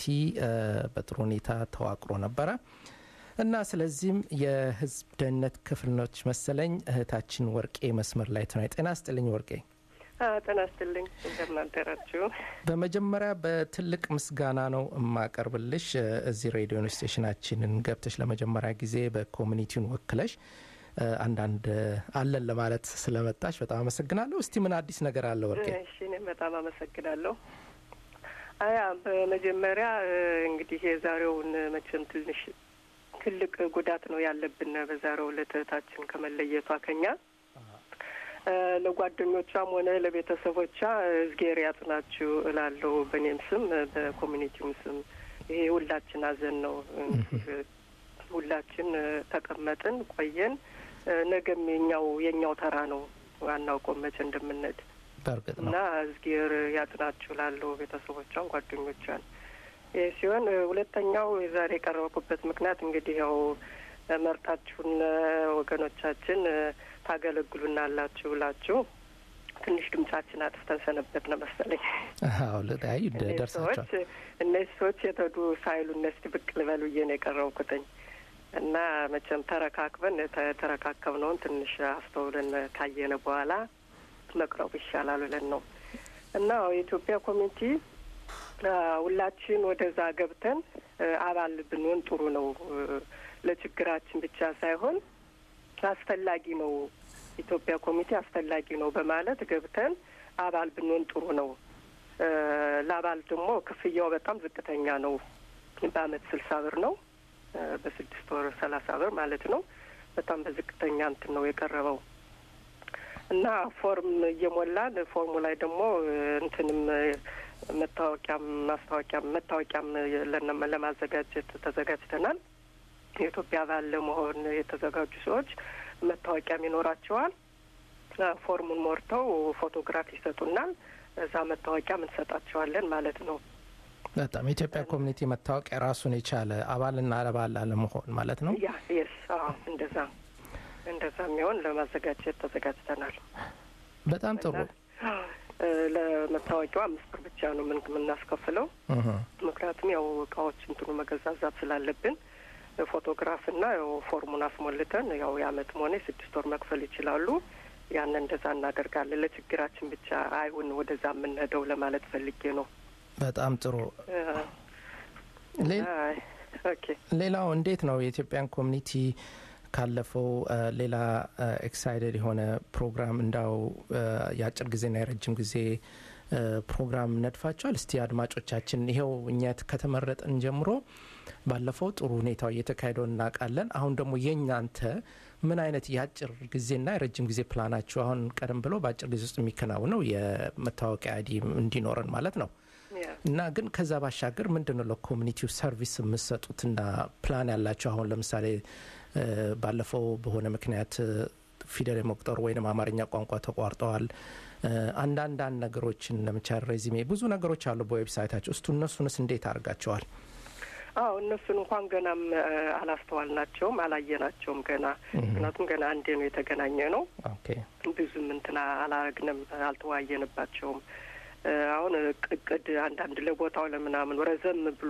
በጥሩ ሁኔታ ተዋቅሮ ነበረ እና ስለዚህም የህዝብ ደህንነት ክፍል ነች መሰለኝ እህታችን ወርቄ መስመር ላይ ትናይ። ጤና ስጥልኝ ወርቄ።
ጤና ይስጥልኝ። እንደምን አደራችሁ?
በመጀመሪያ በትልቅ ምስጋና ነው የማቀርብልሽ እዚህ ሬዲዮ ስቴሽናችንን ገብተሽ ለመጀመሪያ ጊዜ በኮሚኒቲውን ወክለሽ አንዳንድ አለን ለማለት ስለመጣች በጣም አመሰግናለሁ። እስቲ ምን አዲስ ነገር አለ ወርቄ?
እሺ እኔም በጣም አመሰግናለሁ። አያ በመጀመሪያ እንግዲህ የዛሬውን መቼም ትንሽ ትልቅ ጉዳት ነው ያለብን በዛሬው ዕለት እህታችን ከመለየቷ ከኛ ለጓደኞቿም ሆነ ለቤተሰቦቿ እዝጌር ያጽናችሁ እላለሁ። በእኔም ስም በኮሚኒቲውም ስም ይሄ ሁላችን አዘን ነው። ሁላችን ተቀመጥን ቆየን። ነገም የኛው የኛው ተራ ነው። አናውቀውም መቼ እንደምንሄድ እና እዝጌር ያጽናችሁ እላለሁ ቤተሰቦቿን፣ ጓደኞቿን። ይህ ሲሆን ሁለተኛው ዛሬ የቀረብኩበት ምክንያት እንግዲህ ያው መርጣችሁን ወገኖቻችን ታገለግሉናላችሁ ብላችሁ ትንሽ ድምጻችን አጥፍተን ሰነበት ነው መሰለኝ።
አዎ ለተለያዩ ደርሳቸዋል።
እነዚህ ሰዎች የተዱ ሳይሉ እነስቲ ብቅ ልበሉ ብዬ ነው የቀረብኩትኝ እና መቼም ተረካክበን ተረካከብነውን ትንሽ አስተውለን ካየነ በኋላ መቅረቡ ይሻላል ብለን ነው እና የኢትዮጵያ ኮሚኒቲ ሁላችን ወደዛ ገብተን አባል ብንሆን ጥሩ ነው። ለችግራችን ብቻ ሳይሆን አስፈላጊ ነው። ኢትዮጵያ ኮሚቴ አስፈላጊ ነው በማለት ገብተን አባል ብንሆን ጥሩ ነው። ለአባል ደግሞ ክፍያው በጣም ዝቅተኛ ነው። በአመት ስልሳ ብር ነው። በስድስት ወር ሰላሳ ብር ማለት ነው። በጣም በዝቅተኛ እንትን ነው የቀረበው እና ፎርም እየሞላን ፎርሙ ላይ ደግሞ እንትንም መታወቂያም ማስታወቂያም መታወቂያም ለማዘጋጀት ተዘጋጅተናል። የኢትዮጵያ አባል ለመሆን የተዘጋጁ ሰዎች መታወቂያም ይኖራቸዋል። ፎርሙን ሞርተው ፎቶግራፍ ይሰጡናል። እዛ መታወቂያም እንሰጣቸዋለን ማለት ነው።
በጣም የኢትዮጵያ ኮሚኒቲ መታወቂያ ራሱን የቻለ አባልና አባል አለመሆን ማለት ነው።
ያ የስ እንደዛ እንደዛ የሚሆን ለማዘጋጀት ተዘጋጅተናል።
በጣም ጥሩ።
ለመታወቂያው አምስት ብር ብቻ ነው ምን የምናስከፍለው። ምክንያቱም ያው እቃዎች እንትኑ መገዛዛት ስላለብን ፎቶግራፍና ያው ፎርሙን አስሞልተን ያው የአመትም ሆነ የስድስት ወር መክፈል ይችላሉ። ያንን እንደዛ እናደርጋለን። ለችግራችን ብቻ አይሁን ወደዛ የምንሄደው ለማለት ፈልጌ ነው።
በጣም ጥሩ። ሌላው እንዴት ነው የኢትዮጵያን ኮሚኒቲ ካለፈው ሌላ ኤክሳይደድ የሆነ ፕሮግራም እንዳው የአጭር ጊዜና የረጅም ጊዜ ፕሮግራም ነድፋቸዋል። እስቲ አድማጮቻችን ይኸው እኛ ከተመረጠን ጀምሮ ባለፈው ጥሩ ሁኔታው እየተካሄደው እናውቃለን። አሁን ደግሞ የእናንተ ምን አይነት የአጭር ጊዜና የረጅም ጊዜ ፕላናችሁ አሁን ቀደም ብሎ በአጭር ጊዜ ውስጥ የሚከናውነው የመታወቂያ አይዲ እንዲኖረን ማለት ነው እና ግን ከዛ ባሻገር ምንድን ነው ለኮሚኒቲው ሰርቪስ የምትሰጡትና ፕላን ያላቸው አሁን ለምሳሌ ባለፈው በሆነ ምክንያት ፊደል የመቁጠሩ ወይም አማርኛ ቋንቋ ተቋርጠዋል። አንዳንድ አንድ ነገሮችን ለምቻል ሬዚሜ ብዙ ነገሮች አሉ በዌብሳይታቸው እስቱ እነሱንስ እንዴት አድርጋቸዋል?
አዎ እነሱን እንኳን ገናም አላስተዋልናቸውም፣ አላየናቸውም ገና ምክንያቱም ገና አንዴ ነው የተገናኘ ነው። ብዙም እንትና አላረግንም፣ አልተወያየንባቸውም። አሁን እቅድ አንዳንድ ለቦታው ለምናምን ረዘም ብሎ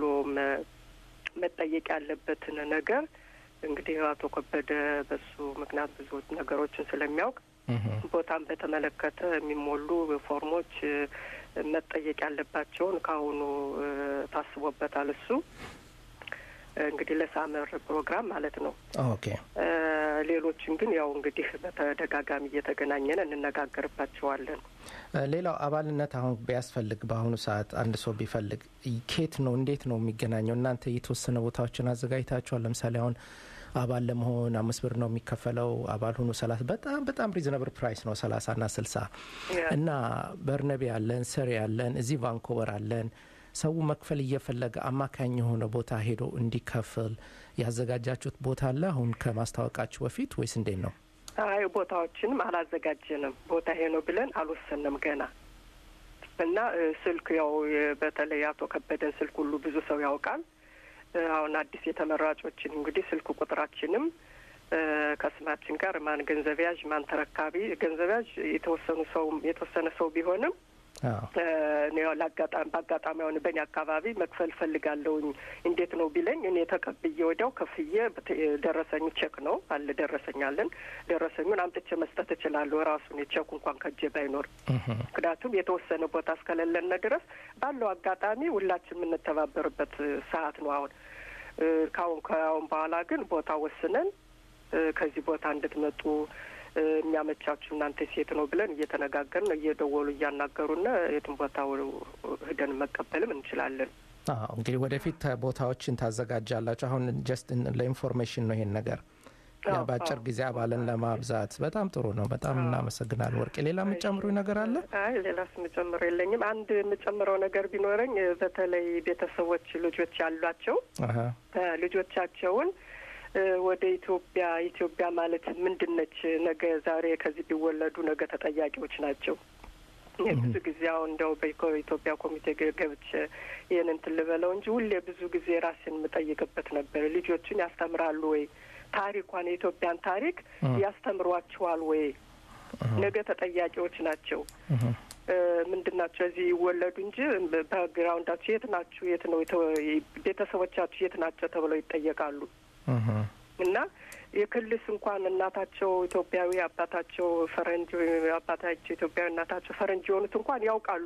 መጠየቅ ያለበትን ነገር እንግዲህ አቶ ከበደ በሱ ምክንያት ብዙ ነገሮችን ስለሚያውቅ ቦታን በተመለከተ የሚሞሉ ፎርሞች መጠየቅ ያለባቸውን ከአሁኑ ታስቦበታል። እሱ እንግዲህ ለሳመር ፕሮግራም ማለት ነው።
ኦኬ
ሌሎችን ግን ያው እንግዲህ በተደጋጋሚ እየተገናኘን እንነጋገርባቸዋለን።
ሌላው አባልነት አሁን ቢያስፈልግ በአሁኑ ሰዓት አንድ ሰው ቢፈልግ ኬት ነው እንዴት ነው የሚገናኘው? እናንተ የተወሰነ ቦታዎችን አዘጋጅታችኋል? ለምሳሌ አሁን አባል ለመሆን አምስት ብር ነው የሚከፈለው። አባል ሆኖ ሰላሳ በጣም በጣም ሪዝነብል ፕራይስ ነው ሰላሳ ና ስልሳ እና በርነቤ ያለን ሰሪ ያለን እዚህ ቫንኮቨር አለን። ሰው መክፈል እየፈለገ አማካኝ የሆነ ቦታ ሄዶ እንዲከፍል ያዘጋጃችሁት ቦታ አለ አሁን ከማስታወቃችሁ በፊት ወይስ እንዴት ነው?
አይ ቦታዎችንም አላዘጋጀንም። ቦታ ይሄ ነው ብለን አልወሰንም ገና እና ስልክ ያው በተለይ አቶ ከበደን ስልክ ሁሉ ብዙ ሰው ያውቃል። አሁን አዲስ የተመራጮችን እንግዲህ ስልክ ቁጥራችንም ከስማችን ጋር ማን ገንዘብ ያዥ ማን ተረካቢ ገንዘብ ያዥ የተወሰኑ ሰው የተወሰነ ሰው ቢሆንም በአጋጣሚ አሁን በእኔ አካባቢ መክፈል ፈልጋለሁኝ እንዴት ነው ቢለኝ እኔ ተቀብዬ ወዲያው ከፍዬ ደረሰኙ ቼክ ነው አለ ደረሰኛለን ደረሰኙን አምጥቼ መስጠት እችላለሁ ራሱን የቼኩ እንኳን ከጄ ባይኖር ምክንያቱም የተወሰነ ቦታ እስከሌለን ድረስ ባለው አጋጣሚ ሁላችን የምንተባበርበት ሰዓት ነው አሁን ካሁን ከአሁን በኋላ ግን ቦታ ወስነን ከዚህ ቦታ እንድትመጡ የሚያመቻችሁ እናንተ ሴት ነው ብለን እየተነጋገርን እየደወሉ እያናገሩና የትም ቦታ ሂደን መቀበልም እንችላለን።
አዎ እንግዲህ ወደፊት ቦታዎችን ታዘጋጃላችሁ። አሁን ጀስት ለኢንፎርሜሽን ነው ይሄን ነገር ያ በአጭር ጊዜ አባልን ለማብዛት በጣም ጥሩ ነው። በጣም እናመሰግናለን ወርቄ። ሌላ የምጨምሩ ነገር አለ?
አይ ሌላስ የምጨምረው የለኝም። አንድ የምጨምረው ነገር ቢኖረኝ በተለይ ቤተሰቦች ልጆች ያሏቸው ልጆቻቸውን ወደ ኢትዮጵያ ኢትዮጵያ ማለት ምንድን ነች? ነገ ዛሬ ከዚህ ቢወለዱ ነገ ተጠያቂዎች ናቸው። ብዙ ጊዜ አሁን እንደው በኢትዮጵያ ኮሚቴ ገብቼ ይህን እንትን ልበለው እንጂ ሁሌ ብዙ ጊዜ ራሴን የምጠይቅበት ነበር። ልጆቹን ያስተምራሉ ወይ? ታሪኳን የኢትዮጵያን ታሪክ ያስተምሯቸዋል ወይ? ነገ ተጠያቂዎች ናቸው። ምንድን ናቸው? እዚህ ይወለዱ እንጂ ባክግራውንዳቸው የት ናችሁ? የት ነው ቤተሰቦቻችሁ የት ናቸው ተብለው ይጠየቃሉ። እና የክልስ እንኳን እናታቸው ኢትዮጵያዊ አባታቸው ፈረንጅ አባታቸው ኢትዮጵያዊ እናታቸው ፈረንጅ የሆኑት እንኳን ያውቃሉ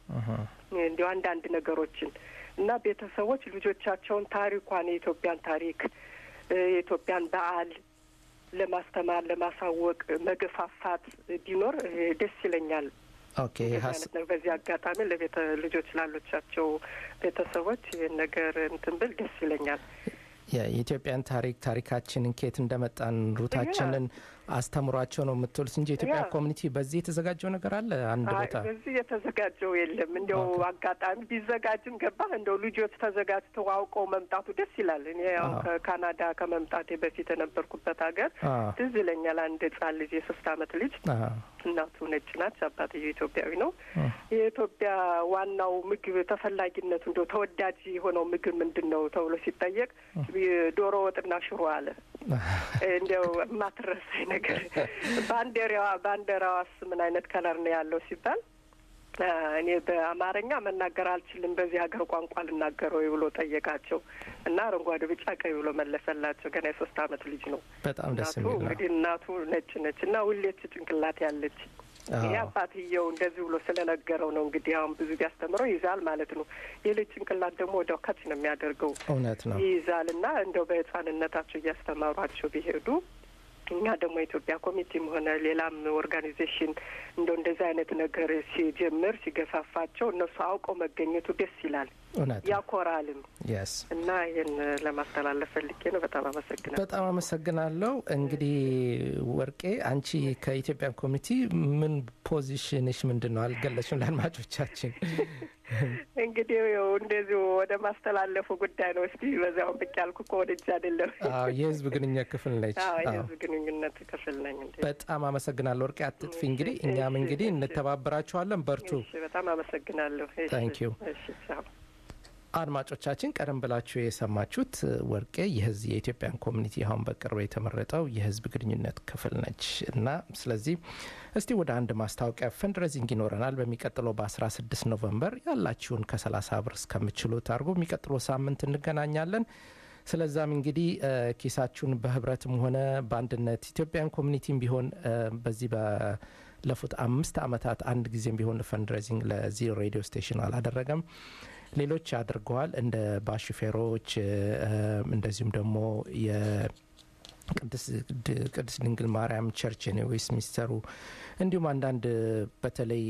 እንዲሁ አንዳንድ ነገሮችን እና ቤተሰቦች ልጆቻቸውን ታሪኳን የኢትዮጵያን ታሪክ የኢትዮጵያን በዓል ለማስተማር ለማሳወቅ መገፋፋት ቢኖር ደስ ይለኛል።
ኦኬ
አይነት ነው። በዚህ አጋጣሚ ለቤተ ልጆች ላሎቻቸው ቤተሰቦች ይህን ነገር እንትን ብል ደስ ይለኛል።
የኢትዮጵያን ታሪክ ታሪካችንን ከየት እንደመጣን ሩታችንን አስተምሯቸው ነው የምትሉት እንጂ የኢትዮጵያ ኮሚኒቲ በዚህ የተዘጋጀው ነገር አለ አንድ ቦታ
በዚህ የተዘጋጀው የለም። እንዲያው አጋጣሚ ቢዘጋጅም ገባህ እንደው ልጆች ተዘጋጅተው አውቀው መምጣቱ ደስ ይላል። እኔ ያው ከካናዳ ከመምጣቴ በፊት የነበርኩበት ሀገር ትዝ ይለኛል። አንድ ህጻን ልጅ የሶስት አመት ልጅ እናቱ ነጭ ናት፣ አባትየው ኢትዮጵያዊ ነው። የኢትዮጵያ ዋናው ምግብ ተፈላጊነቱ እንደው ተወዳጅ የሆነው ምግብ ምንድን ነው ተብሎ ሲጠየቅ ዶሮ ወጥና ሽሮ አለ። እንዲያው የማትረሳኝ ነገር ባንዲራዋ ባንዲራዋስ ምን አይነት ከለር ነው ያለው ሲባል እኔ በአማርኛ መናገር አልችልም፣ በዚህ ሀገር ቋንቋ ልናገረው ብሎ ጠየቃቸው እና አረንጓዴ፣ ቢጫ፣ ቀይ ብሎ መለሰላቸው። ገና የሶስት አመት ልጅ ነው።
በጣም ደስ
የሚል ነው። እንግዲህ እናቱ ነጭ ነች እና ሁሌች ጭንቅላት ያለች ይህ አባትየው እንደዚህ ብሎ ስለነገረው ነው እንግዲህ አሁን ብዙ ቢያስተምረው ይይዛል ማለት ነው። የልጅ ጭንቅላት ደግሞ ወዲያው ከች ነው የሚያደርገው
እውነት ነው
ይይዛል እና እንደው በህፃንነታቸው እያስተማሯቸው ቢሄዱ እኛ ደግሞ የኢትዮጵያ ኮሚቴም ሆነ ሌላም ኦርጋናይዜሽን እንደው እንደዚህ አይነት ነገር ሲጀምር ሲገፋፋቸው እነሱ አውቀው መገኘቱ ደስ ይላል፣
እውነት
ያኮራልም።
የስ
እና ይህን ለማስተላለፍ ፈልጌ ነው። በጣም አመሰግናለሁ።
በጣም አመሰግናለሁ። እንግዲህ ወርቄ፣ አንቺ ከኢትዮጵያ ኮሚኒቲ ምን ፖዚሽንሽ ምንድን ነው? አልገለጽም ለአድማጮቻችን።
እንግዲህ እንደዚሁ ወደ ማስተላለፉ ጉዳይ ነው። እስቲ በዚያውን ብቅ ያልኩ እኮ ወደጅ አይደለም።
የህዝብ ግንኙነት ክፍል ነች።
የህዝብ ግንኙነት ክፍል ነኝ።
በጣም አመሰግናለሁ ወርቄ። አትጥፊ። እንግዲህ እኛም እንግዲህ እንተባበራችኋለን። በርቱ።
በጣም አመሰግናለሁ።
ታንክ ዩ አድማጮቻችን ቀደም ብላችሁ የሰማችሁት ወርቄ የህዝብ የኢትዮጵያን ኮሚኒቲ አሁን በቅርቡ የተመረጠው የህዝብ ግንኙነት ክፍል ነች እና ስለዚህ እስቲ ወደ አንድ ማስታወቂያ ፈንድሬዚንግ ይኖረናል በሚቀጥለው በ16 ኖቨምበር ያላችሁን ከ30 ብር እስከምችሉት አድርጎ የሚቀጥለው ሳምንት እንገናኛለን ስለዛም እንግዲህ ኪሳችሁን በህብረትም ሆነ በአንድነት ኢትዮጵያን ኮሚኒቲም ቢሆን በዚህ ባለፉት አምስት ዓመታት አንድ ጊዜም ቢሆን ፈንድሬዚንግ ለዚህ ሬዲዮ ስቴሽን አላደረገም ሌሎች አድርገዋል እንደ ባሹፌሮች እንደዚሁም ደግሞ ቅድስት ድንግል ማርያም ቸርች ዌስ ሚኒስተሩ እንዲሁም አንዳንድ በተለይ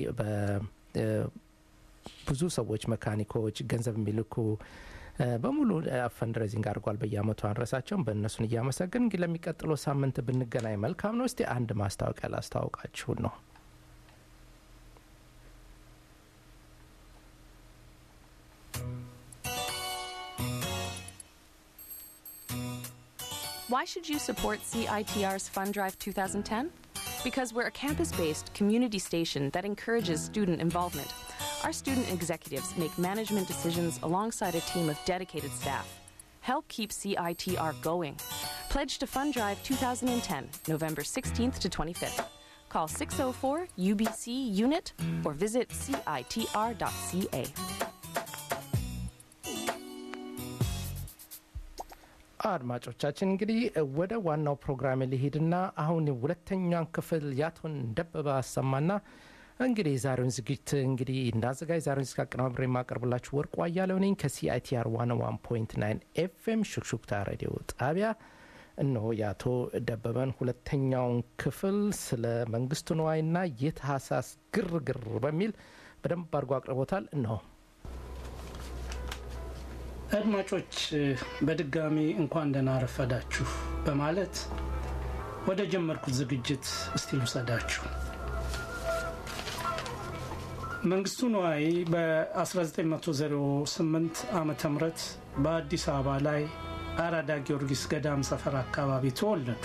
ብዙ ሰዎች መካኒኮች ገንዘብ የሚልኩ በሙሉ ፈንድሬዚንግ አድርጓል በየአመቱ አንረሳቸውም በእነሱን እያመሰግን እንግዲህ ለሚቀጥለው ሳምንት ብንገናኝ መልካም ነው እስቲ አንድ ማስታወቂያ ላስታወቃችሁን ነው
Why should you support CITR's Fund Drive 2010? Because we're a campus based community station that encourages student involvement. Our student executives make management decisions alongside a team of dedicated staff. Help keep CITR going. Pledge to Fund Drive 2010, November 16th to 25th. Call 604 UBC Unit or visit CITR.ca.
አድማጮቻችን እንግዲህ ወደ ዋናው ፕሮግራም ሊሄድና አሁን ሁለተኛውን ክፍል ያቶን ደበበ አሰማና እንግዲህ የዛሬውን ዝግጅት እንግዲህ እንዳዘጋጅ ዛሬውን ዝግጅት አቀናብሬ የማቀርብላችሁ ወርቁ አያለው ነኝ ከሲአይቲአር ዋን ዋን ፖይንት ናይን ኤፍኤም ሹክሹክታ ሬዲዮ ጣቢያ እነሆ የአቶ ደበበን ሁለተኛውን ክፍል ስለ መንግስቱ ነዋይና የታህሳስ ግርግር በሚል በደንብ አድርጎ አቅርቦታል እነሆ
አድማጮች በድጋሚ እንኳን ደህና ረፈዳችሁ በማለት ወደ ጀመርኩት ዝግጅት እስቲ ልውሰዳችሁ መንግስቱ ነዋይ በ1908 ዓ ም በአዲስ አበባ ላይ አራዳ ጊዮርጊስ ገዳም ሰፈር አካባቢ ተወለዱ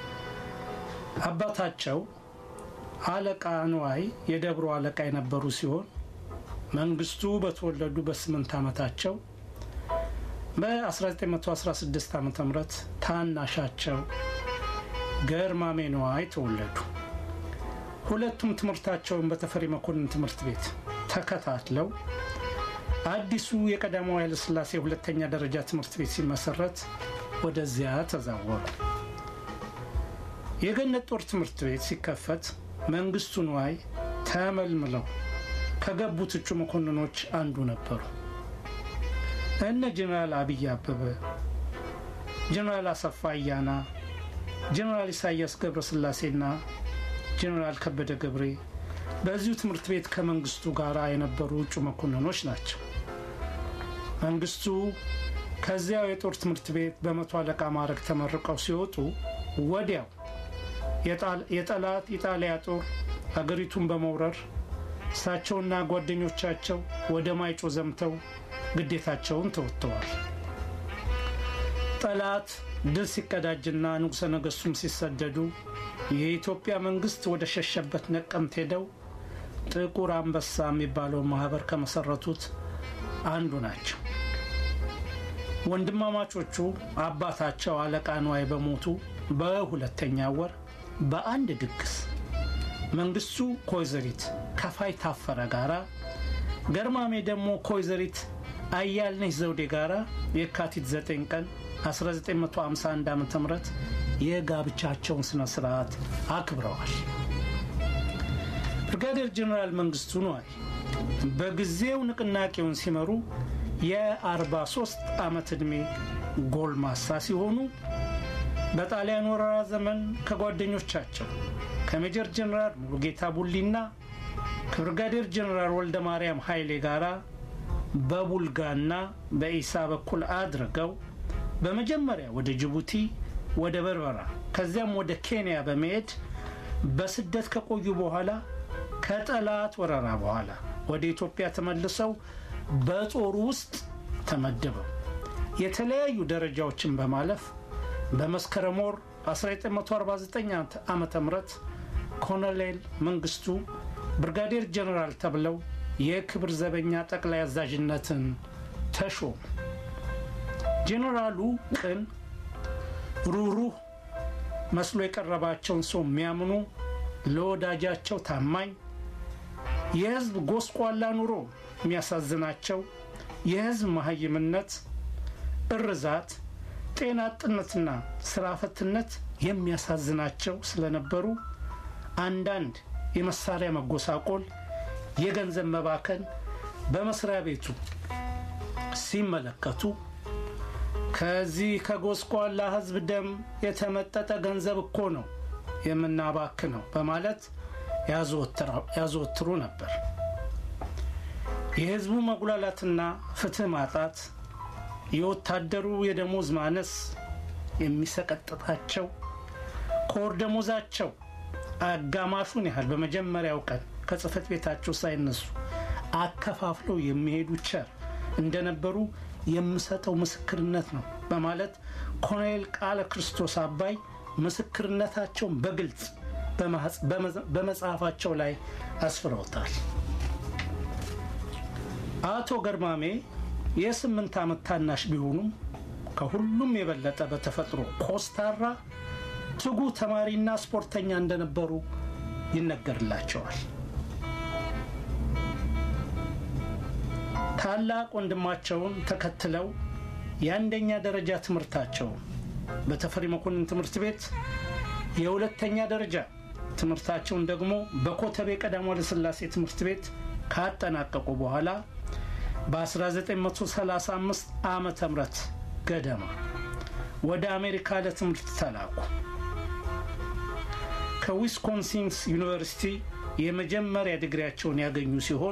አባታቸው አለቃ ንዋይ የደብሮ አለቃ የነበሩ ሲሆን መንግስቱ በተወለዱ በስምንት ዓመታቸው በ1916 ዓ ም ታናሻቸው ገርማሜ ነዋይ ተወለዱ ሁለቱም ትምህርታቸውን በተፈሪ መኮንን ትምህርት ቤት ተከታትለው አዲሱ የቀዳማዊ ኃይለሥላሴ ሁለተኛ ደረጃ ትምህርት ቤት ሲመሰረት ወደዚያ ተዛወሩ የገነት ጦር ትምህርት ቤት ሲከፈት መንግስቱ ንዋይ ተመልምለው ከገቡት እጩ መኮንኖች አንዱ ነበሩ። እነ ጀኔራል አብይ አበበ፣ ጀኔራል አሰፋ አያና፣ ጀኔራል ኢሳያስ ገብረስላሴና ጀኔራል ከበደ ገብሬ በዚሁ ትምህርት ቤት ከመንግስቱ ጋር የነበሩ እጩ መኮንኖች ናቸው። መንግስቱ ከዚያው የጦር ትምህርት ቤት በመቶ አለቃ ማዕረግ ተመርቀው ሲወጡ ወዲያው የጠላት ኢጣሊያ ጦር አገሪቱን በመውረር እሳቸውና ጓደኞቻቸው ወደ ማይጮ ዘምተው ግዴታቸውን ተወጥተዋል። ጠላት ድል ሲቀዳጅና ንጉሠ ነገሥቱም ሲሰደዱ የኢትዮጵያ መንግስት ወደ ሸሸበት ነቀምት ሄደው ጥቁር አንበሳ የሚባለውን ማህበር ከመሰረቱት አንዱ ናቸው። ወንድማማቾቹ አባታቸው አለቃ ንዋይ በሞቱ በሁለተኛ ወር በአንድ ድግስ መንግስቱ ኮይዘሪት ከፋይ ታፈረ ጋራ ገርማሜ ደግሞ ኮይዘሪት አያልነሽ ዘውዴ ጋራ የካቲት 9 ቀን 1951 ዓ ም የጋብቻቸውን ስነ ስርዓት አክብረዋል። ብርጋዴር ጀኔራል መንግስቱ ነዋይ በጊዜው ንቅናቄውን ሲመሩ የ43 ዓመት ዕድሜ ጎልማሳ ሲሆኑ በጣሊያን ወረራ ዘመን ከጓደኞቻቸው ከሜጀር ጀኔራል ሙሉጌታ ቡሊና ከብርጋዴር ጀኔራል ወልደ ማርያም ኃይሌ ጋራ በቡልጋና በኢሳ በኩል አድርገው በመጀመሪያ ወደ ጅቡቲ፣ ወደ በርበራ ከዚያም ወደ ኬንያ በመሄድ በስደት ከቆዩ በኋላ ከጠላት ወረራ በኋላ ወደ ኢትዮጵያ ተመልሰው በጦሩ ውስጥ ተመድበው የተለያዩ ደረጃዎችን በማለፍ በመስከረም ወር 1949 ዓ ም ኮሎኔል መንግስቱ ብርጋዴር ጀኔራል ተብለው የክብር ዘበኛ ጠቅላይ አዛዥነትን ተሾሙ። ጄኔራሉ ቅን፣ ሩህሩህ መስሎ የቀረባቸውን ሰው የሚያምኑ፣ ለወዳጃቸው ታማኝ፣ የህዝብ ጎስቋላ ኑሮ የሚያሳዝናቸው፣ የህዝብ መሀይምነት፣ እርዛት፣ ጤና አጥነትና ስራ ፈትነት የሚያሳዝናቸው ስለነበሩ አንዳንድ የመሳሪያ መጎሳቆል፣ የገንዘብ መባከን በመስሪያ ቤቱ ሲመለከቱ ከዚህ ከጎስቋላ ህዝብ ደም የተመጠጠ ገንዘብ እኮ ነው የምናባክነው በማለት ያዘወትሩ ነበር። የህዝቡ መጉላላትና ፍትህ ማጣት፣ የወታደሩ የደሞዝ ማነስ የሚሰቀጥጣቸው ከወር ደሞዛቸው አጋማሹን ያህል በመጀመሪያው ቀን ከጽህፈት ቤታቸው ሳይነሱ አከፋፍለው የሚሄዱ ቸር እንደነበሩ የምሰጠው ምስክርነት ነው በማለት ኮሎኔል ቃለ ክርስቶስ አባይ ምስክርነታቸውን በግልጽ በመጽሐፋቸው ላይ አስፍረውታል። አቶ ገርማሜ የስምንት ዓመት ታናሽ ቢሆኑም ከሁሉም የበለጠ በተፈጥሮ ኮስታራ፣ ትጉ ተማሪና ስፖርተኛ እንደነበሩ ይነገርላቸዋል። ታላቅ ወንድማቸውን ተከትለው የአንደኛ ደረጃ ትምህርታቸውን በተፈሪ መኮንን ትምህርት ቤት የሁለተኛ ደረጃ ትምህርታቸውን ደግሞ በኮተቤ ቀዳማዊ ኃይለ ሥላሴ ትምህርት ቤት ካጠናቀቁ በኋላ በ1935 ዓመተ ምህረት ገደማ ወደ አሜሪካ ለትምህርት ተላኩ። ከዊስኮንሲንስ ዩኒቨርሲቲ የመጀመሪያ ዲግሪያቸውን ያገኙ ሲሆን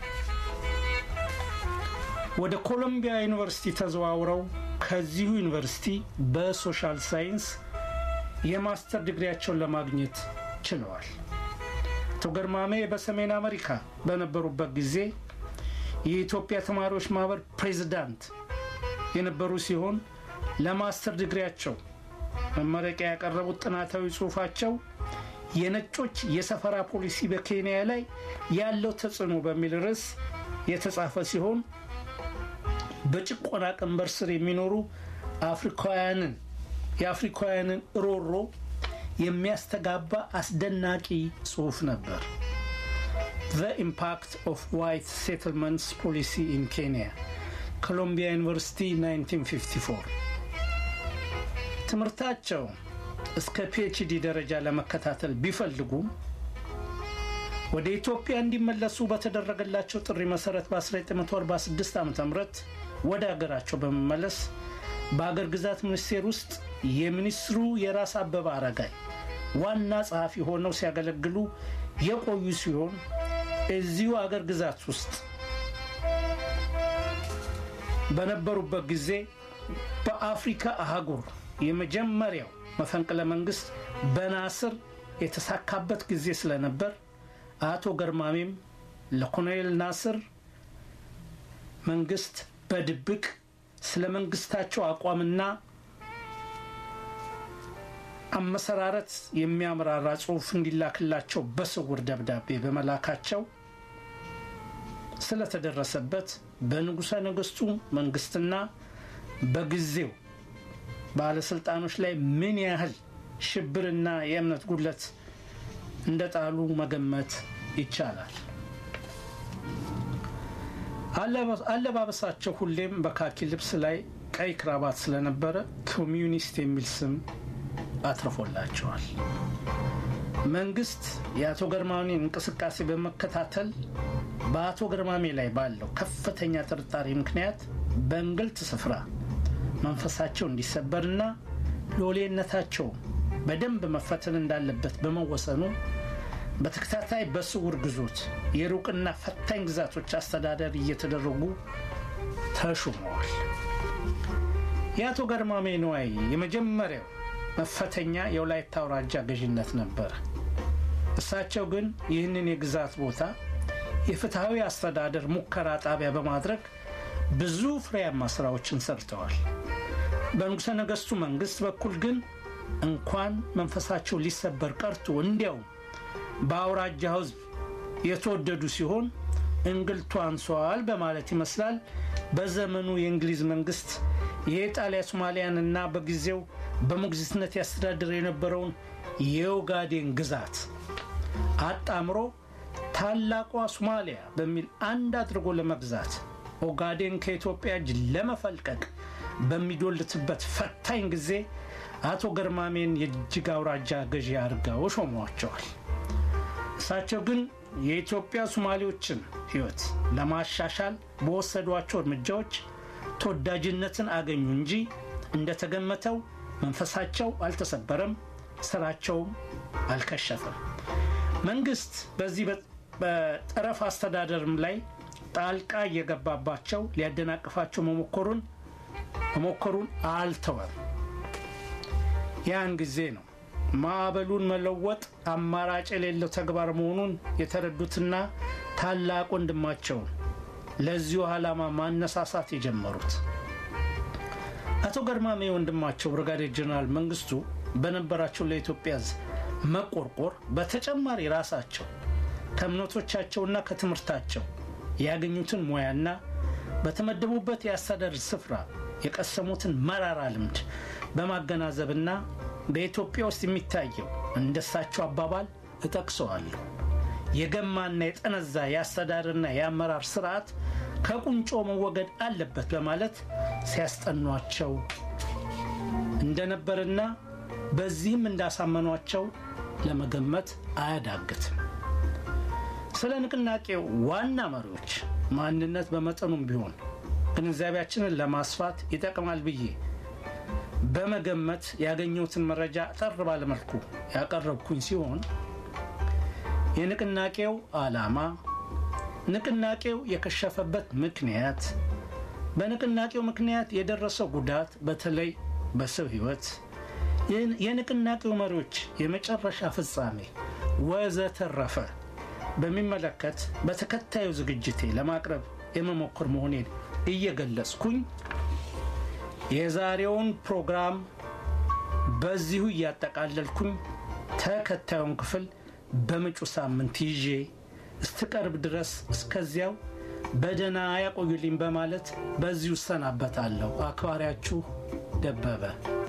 ወደ ኮሎምቢያ ዩኒቨርሲቲ ተዘዋውረው ከዚሁ ዩኒቨርሲቲ በሶሻል ሳይንስ የማስተር ዲግሪያቸውን ለማግኘት ችለዋል። አቶ ገርማሜ በሰሜን አሜሪካ በነበሩበት ጊዜ የኢትዮጵያ ተማሪዎች ማህበር ፕሬዚዳንት የነበሩ ሲሆን ለማስተር ዲግሪያቸው መመረቂያ ያቀረቡት ጥናታዊ ጽሑፋቸው የነጮች የሰፈራ ፖሊሲ በኬንያ ላይ ያለው ተጽዕኖ በሚል ርዕስ የተጻፈ ሲሆን በጭቆና ቀንበር ስር የሚኖሩ አፍሪካውያንን የአፍሪካውያንን ሮሮ የሚያስተጋባ አስደናቂ ጽሑፍ ነበር። ዘ ኢምፓክት ኦፍ ዋይት ሴትልመንትስ ፖሊሲ ኢን ኬንያ ኮሎምቢያ ዩኒቨርሲቲ 1954 ትምህርታቸው እስከ ፒኤችዲ ደረጃ ለመከታተል ቢፈልጉም ወደ ኢትዮጵያ እንዲመለሱ በተደረገላቸው ጥሪ መሰረት በ1946 ዓ ም ወደ ሀገራቸው በመመለስ በአገር ግዛት ሚኒስቴር ውስጥ የሚኒስትሩ የራስ አበበ አረጋይ ዋና ጸሐፊ ሆነው ሲያገለግሉ የቆዩ ሲሆን እዚሁ አገር ግዛት ውስጥ በነበሩበት ጊዜ በአፍሪካ አህጉር የመጀመሪያው መፈንቅለ መንግስት በናስር የተሳካበት ጊዜ ስለነበር አቶ ገርማሜም ለኮሎኔል ናስር መንግስት በድብቅ ስለ መንግስታቸው አቋምና አመሰራረት የሚያምራራ ጽሑፍ እንዲላክላቸው በስውር ደብዳቤ በመላካቸው ስለተደረሰበት በንጉሠ ነገሥቱ መንግስትና በጊዜው ባለስልጣኖች ላይ ምን ያህል ሽብርና የእምነት ጉድለት እንደጣሉ መገመት ይቻላል። አለባበሳቸው ሁሌም በካኪ ልብስ ላይ ቀይ ክራባት ስለነበረ ኮሚዩኒስት የሚል ስም አትርፎላቸዋል። መንግስት የአቶ ገርማሜ እንቅስቃሴ በመከታተል በአቶ ገርማሜ ላይ ባለው ከፍተኛ ጥርጣሬ ምክንያት በእንግልት ስፍራ መንፈሳቸው እንዲሰበርና ሎሌነታቸው በደንብ መፈተን እንዳለበት በመወሰኑ በተከታታይ በስውር ግዞት የሩቅና ፈታኝ ግዛቶች አስተዳደር እየተደረጉ ተሹመዋል። የአቶ ገርማሜ ንዋይ የመጀመሪያው መፈተኛ የወላይታ አውራጃ ገዥነት ነበረ። እሳቸው ግን ይህንን የግዛት ቦታ የፍትሐዊ አስተዳደር ሙከራ ጣቢያ በማድረግ ብዙ ፍሬያማ ስራዎችን ሰርተዋል። በንጉሠ ነገሥቱ መንግስት በኩል ግን እንኳን መንፈሳቸው ሊሰበር ቀርቶ እንዲያውም በአውራጃ ህዝብ የተወደዱ ሲሆን እንግልቱ አንሷል በማለት ይመስላል በዘመኑ የእንግሊዝ መንግስት የኢጣሊያ ሶማሊያንና በጊዜው በሞግዚትነት ያስተዳድር የነበረውን የኦጋዴን ግዛት አጣምሮ ታላቋ ሶማሊያ በሚል አንድ አድርጎ ለመግዛት ኦጋዴን ከኢትዮጵያ እጅ ለመፈልቀቅ በሚዶልትበት ፈታኝ ጊዜ አቶ ገርማሜን የእጅግ አውራጃ ገዢ አድርገው ሾመዋቸዋል። እሳቸው ግን የኢትዮጵያ ሶማሌዎችን ህይወት ለማሻሻል በወሰዷቸው እርምጃዎች ተወዳጅነትን አገኙ እንጂ እንደተገመተው መንፈሳቸው አልተሰበረም፣ ስራቸውም አልከሸፈም። መንግስት በዚህ በጠረፍ አስተዳደርም ላይ ጣልቃ እየገባባቸው ሊያደናቅፋቸው መሞከሩን መሞከሩን አልተወም። ያን ጊዜ ነው ማዕበሉን መለወጥ አማራጭ የሌለው ተግባር መሆኑን የተረዱትና ታላቅ ወንድማቸውን ለዚሁ ዓላማ ማነሳሳት የጀመሩት። አቶ ገርማሜ ወንድማቸው ብርጋዴር ጀነራል መንግስቱ በነበራቸው ለኢትዮጵያ ሕዝብ መቆርቆር በተጨማሪ ራሳቸው ከእምነቶቻቸውና ከትምህርታቸው ያገኙትን ሙያና በተመደቡበት የአስተዳደር ስፍራ የቀሰሙትን መራራ ልምድ በማገናዘብና በኢትዮጵያ ውስጥ የሚታየው እንደሳቸው አባባል እጠቅሰዋለሁ የገማና የጠነዛ የአስተዳደርና የአመራር ስርዓት ከቁንጮ መወገድ አለበት በማለት ሲያስጠኗቸው እንደነበርና በዚህም እንዳሳመኗቸው ለመገመት አያዳግትም። ስለ ንቅናቄው ዋና መሪዎች ማንነት በመጠኑም ቢሆን ግንዛቤያችንን ለማስፋት ይጠቅማል ብዬ በመገመት ያገኘሁትን መረጃ አጠር ባለመልኩ ያቀረብኩኝ ሲሆን የንቅናቄው ዓላማ፣ ንቅናቄው የከሸፈበት ምክንያት፣ በንቅናቄው ምክንያት የደረሰው ጉዳት በተለይ በሰው ሕይወት፣ የንቅናቄው መሪዎች የመጨረሻ ፍጻሜ ወዘተረፈ በሚመለከት በተከታዩ ዝግጅቴ ለማቅረብ የመሞክር መሆኔን እየገለጽኩኝ የዛሬውን ፕሮግራም በዚሁ እያጠቃለልኩኝ ተከታዩን ክፍል በምጩ ሳምንት ይዤ እስትቀርብ ድረስ እስከዚያው በደና ያቆዩልኝ በማለት በዚሁ እሰናበታለሁ። አክባሪያችሁ ደበበ።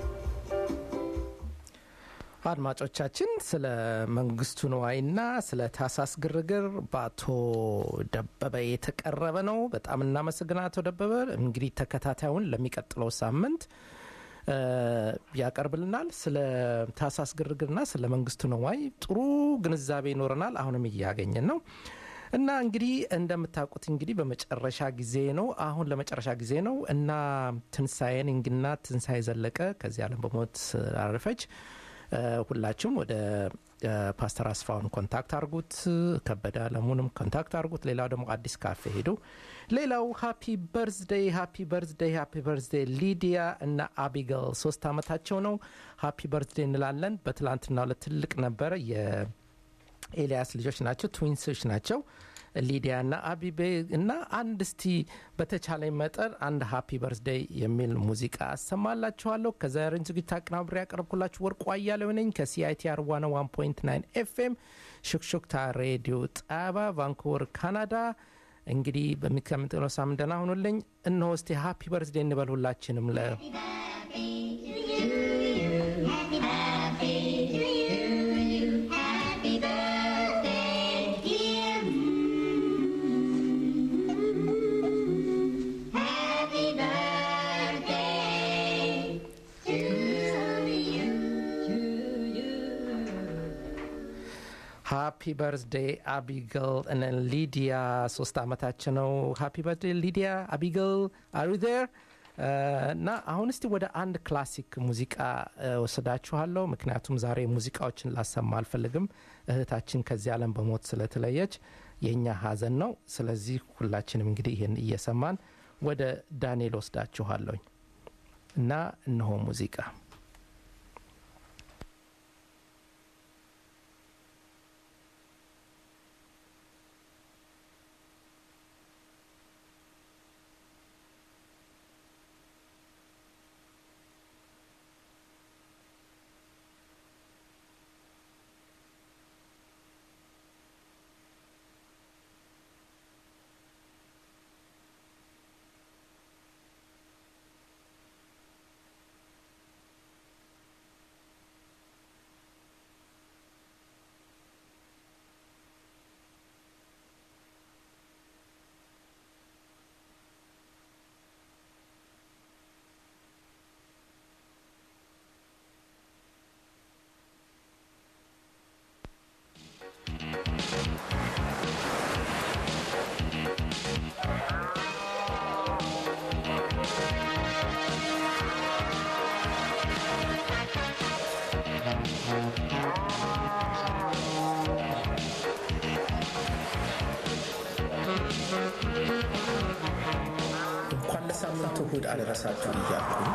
አድማጮቻችን ስለ መንግስቱ ነዋይና ስለ ታሳስ ግርግር በአቶ ደበበ የተቀረበ ነው። በጣም እናመሰግና አቶ ደበበ። እንግዲህ ተከታታዩን ለሚቀጥለው ሳምንት ያቀርብልናል። ስለ ታህሳስ ግርግርና ስለ መንግስቱ ነዋይ ጥሩ ግንዛቤ ይኖረናል። አሁንም እያገኘን ነው እና እንግዲህ እንደምታውቁት እንግዲህ በመጨረሻ ጊዜ ነው። አሁን ለመጨረሻ ጊዜ ነው እና ትንሣኤን እንግና ትንሣኤ ዘለቀ ከዚህ ዓለም በሞት አረፈች። ሁላችሁም ወደ ፓስተር አስፋውን ኮንታክት አርጉት፣ ከበደ አለሙንም ኮንታክት አርጉት። ሌላው ደግሞ አዲስ ካፌ ሄዱ። ሌላው ሃፒ በርዝደይ ሃፒ በርዝደይ ሃፒ በርዝደይ ሊዲያ እና አቢገል ሶስት ዓመታቸው ነው። ሃፒ በርዝደይ እንላለን። በትላንትና ሁለት ትልቅ ነበረ። የኤልያስ ልጆች ናቸው፣ ትዊንሶች ናቸው። ሊዲያ እና አቢቤ እና አንድ እስቲ በተቻለ መጠን አንድ ሃፒ በርዝደይ የሚል ሙዚቃ አሰማላችኋለሁ። ከዛሬን ዝግጅት አቀናብሬ ያቀረብኩላችሁ ወርቁ አያሌው ነኝ ከሲአይቲአር 101.9 ኤፍኤም ሹክሹክታ ሬዲዮ ጣቢያ ቫንኩቨር ካናዳ። እንግዲህ በሚቀጥለው ሳምንት ደህና ሁኑልኝ። እነሆ እስቲ ሃፒ በርዝዴይ እንበል ሁላችንም ለ ሃፒ በርዝዴይ አቢገል እነ ሊዲያ ሶስት ዓመታቸው ነው። ሃፒ በርዝዴይ ሊዲያ አቢገል አሩ ዜር እና አሁን እስቲ ወደ አንድ ክላሲክ ሙዚቃ ወስዳችኋለሁ። ምክንያቱም ዛሬ ሙዚቃዎችን ላሰማ አልፈልግም። እህታችን ከዚህ ዓለም በሞት ስለተለየች የእኛ ሀዘን ነው። ስለዚህ ሁላችንም እንግዲህ ይህን እየሰማን ወደ ዳንኤል ወስዳችኋለሁኝ እና እነሆ ሙዚቃ
እንኳን ለሳምንቱ እሁድ አደረሳችሁ እያልኩኝ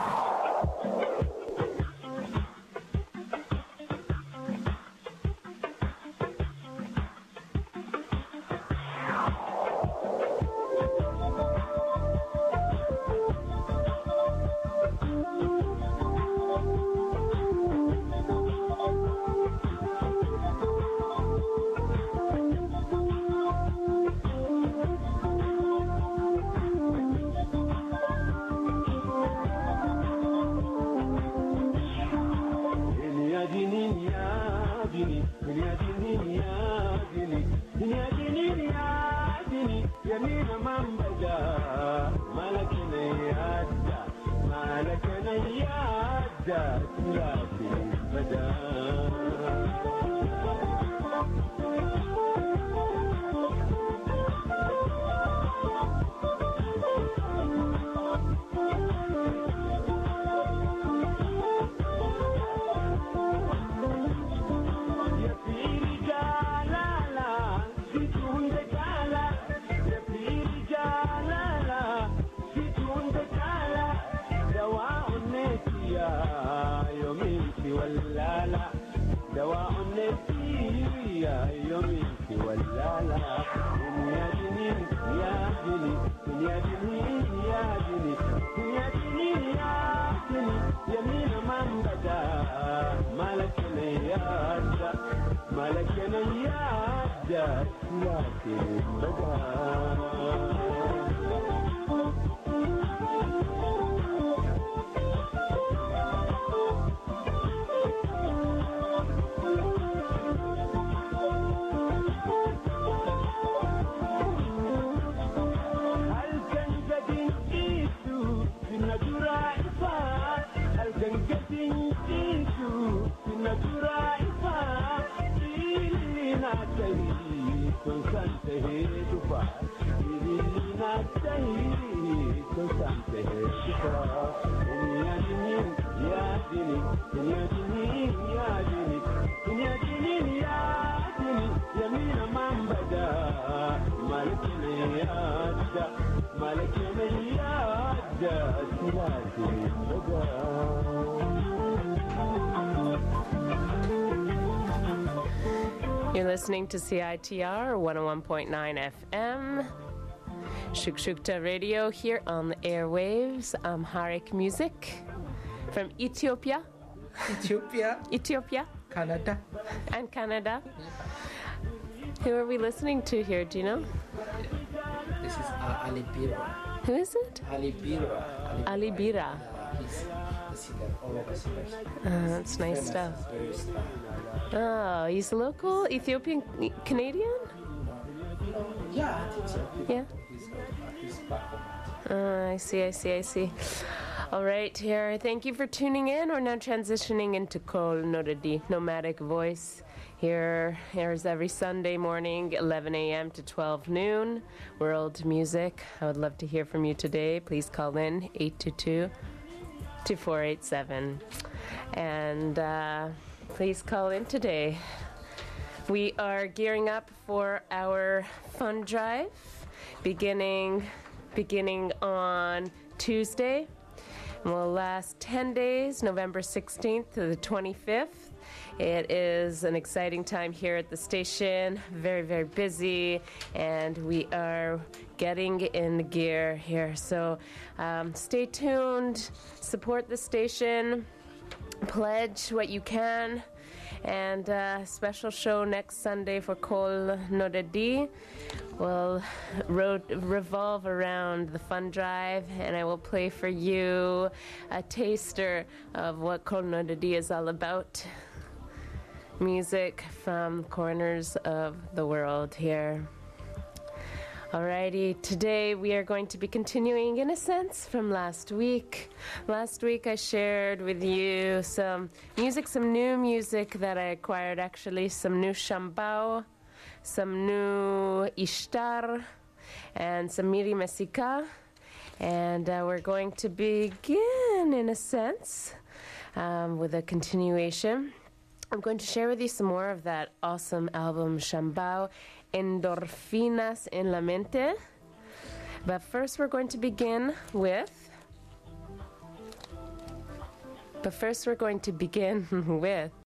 Halkan gadin isu, sinadura ifat, You're listening to CITR 101.9 FM, Shukshukta Radio here on the airwaves, Amharic music from Ethiopia,
Ethiopia,
Ethiopia,
Canada.
and Canada. Who are we listening to here? Do you know?
This is uh, Ali Bira.
Who is it?
Ali Bira.
Ali Bira.
He's a singer, all over singers.
Uh, that's nice
Famous,
stuff.
Very star.
Oh, he's local Ethiopian Canadian?
Yeah, I think so.
Yeah.
He's, he's back home.
Uh, I see, I see, I see. All right, here. Thank you for tuning in. We're now transitioning into Kol Noradi, Nomadic Voice. Here airs every Sunday morning, 11 a.m. to 12 noon. World music. I would love to hear from you today. Please call in 822 2487. And uh, please call in today. We are gearing up for our fund drive beginning beginning on Tuesday. And will last 10 days, November 16th to the 25th. It is an exciting time here at the station, very, very busy, and we are getting in gear here. So um, stay tuned, support the station, pledge what you can. And uh, special show next Sunday for Kol Nodadi will ro- revolve around the fun drive, and I will play for you a taster of what Kol Nodadi is all about. Music from corners of the world here. Alrighty, today we are going to be continuing in a sense from last week. Last week I shared with you some music, some new music that I acquired actually, some new Shambao, some new Ishtar, and some Miri Mesika. And uh, we're going to begin in a sense um, with a continuation. I'm going to share with you some more of that awesome album Shambao Endorfinas en la Mente. But first, we're going to begin with. But first, we're going to begin with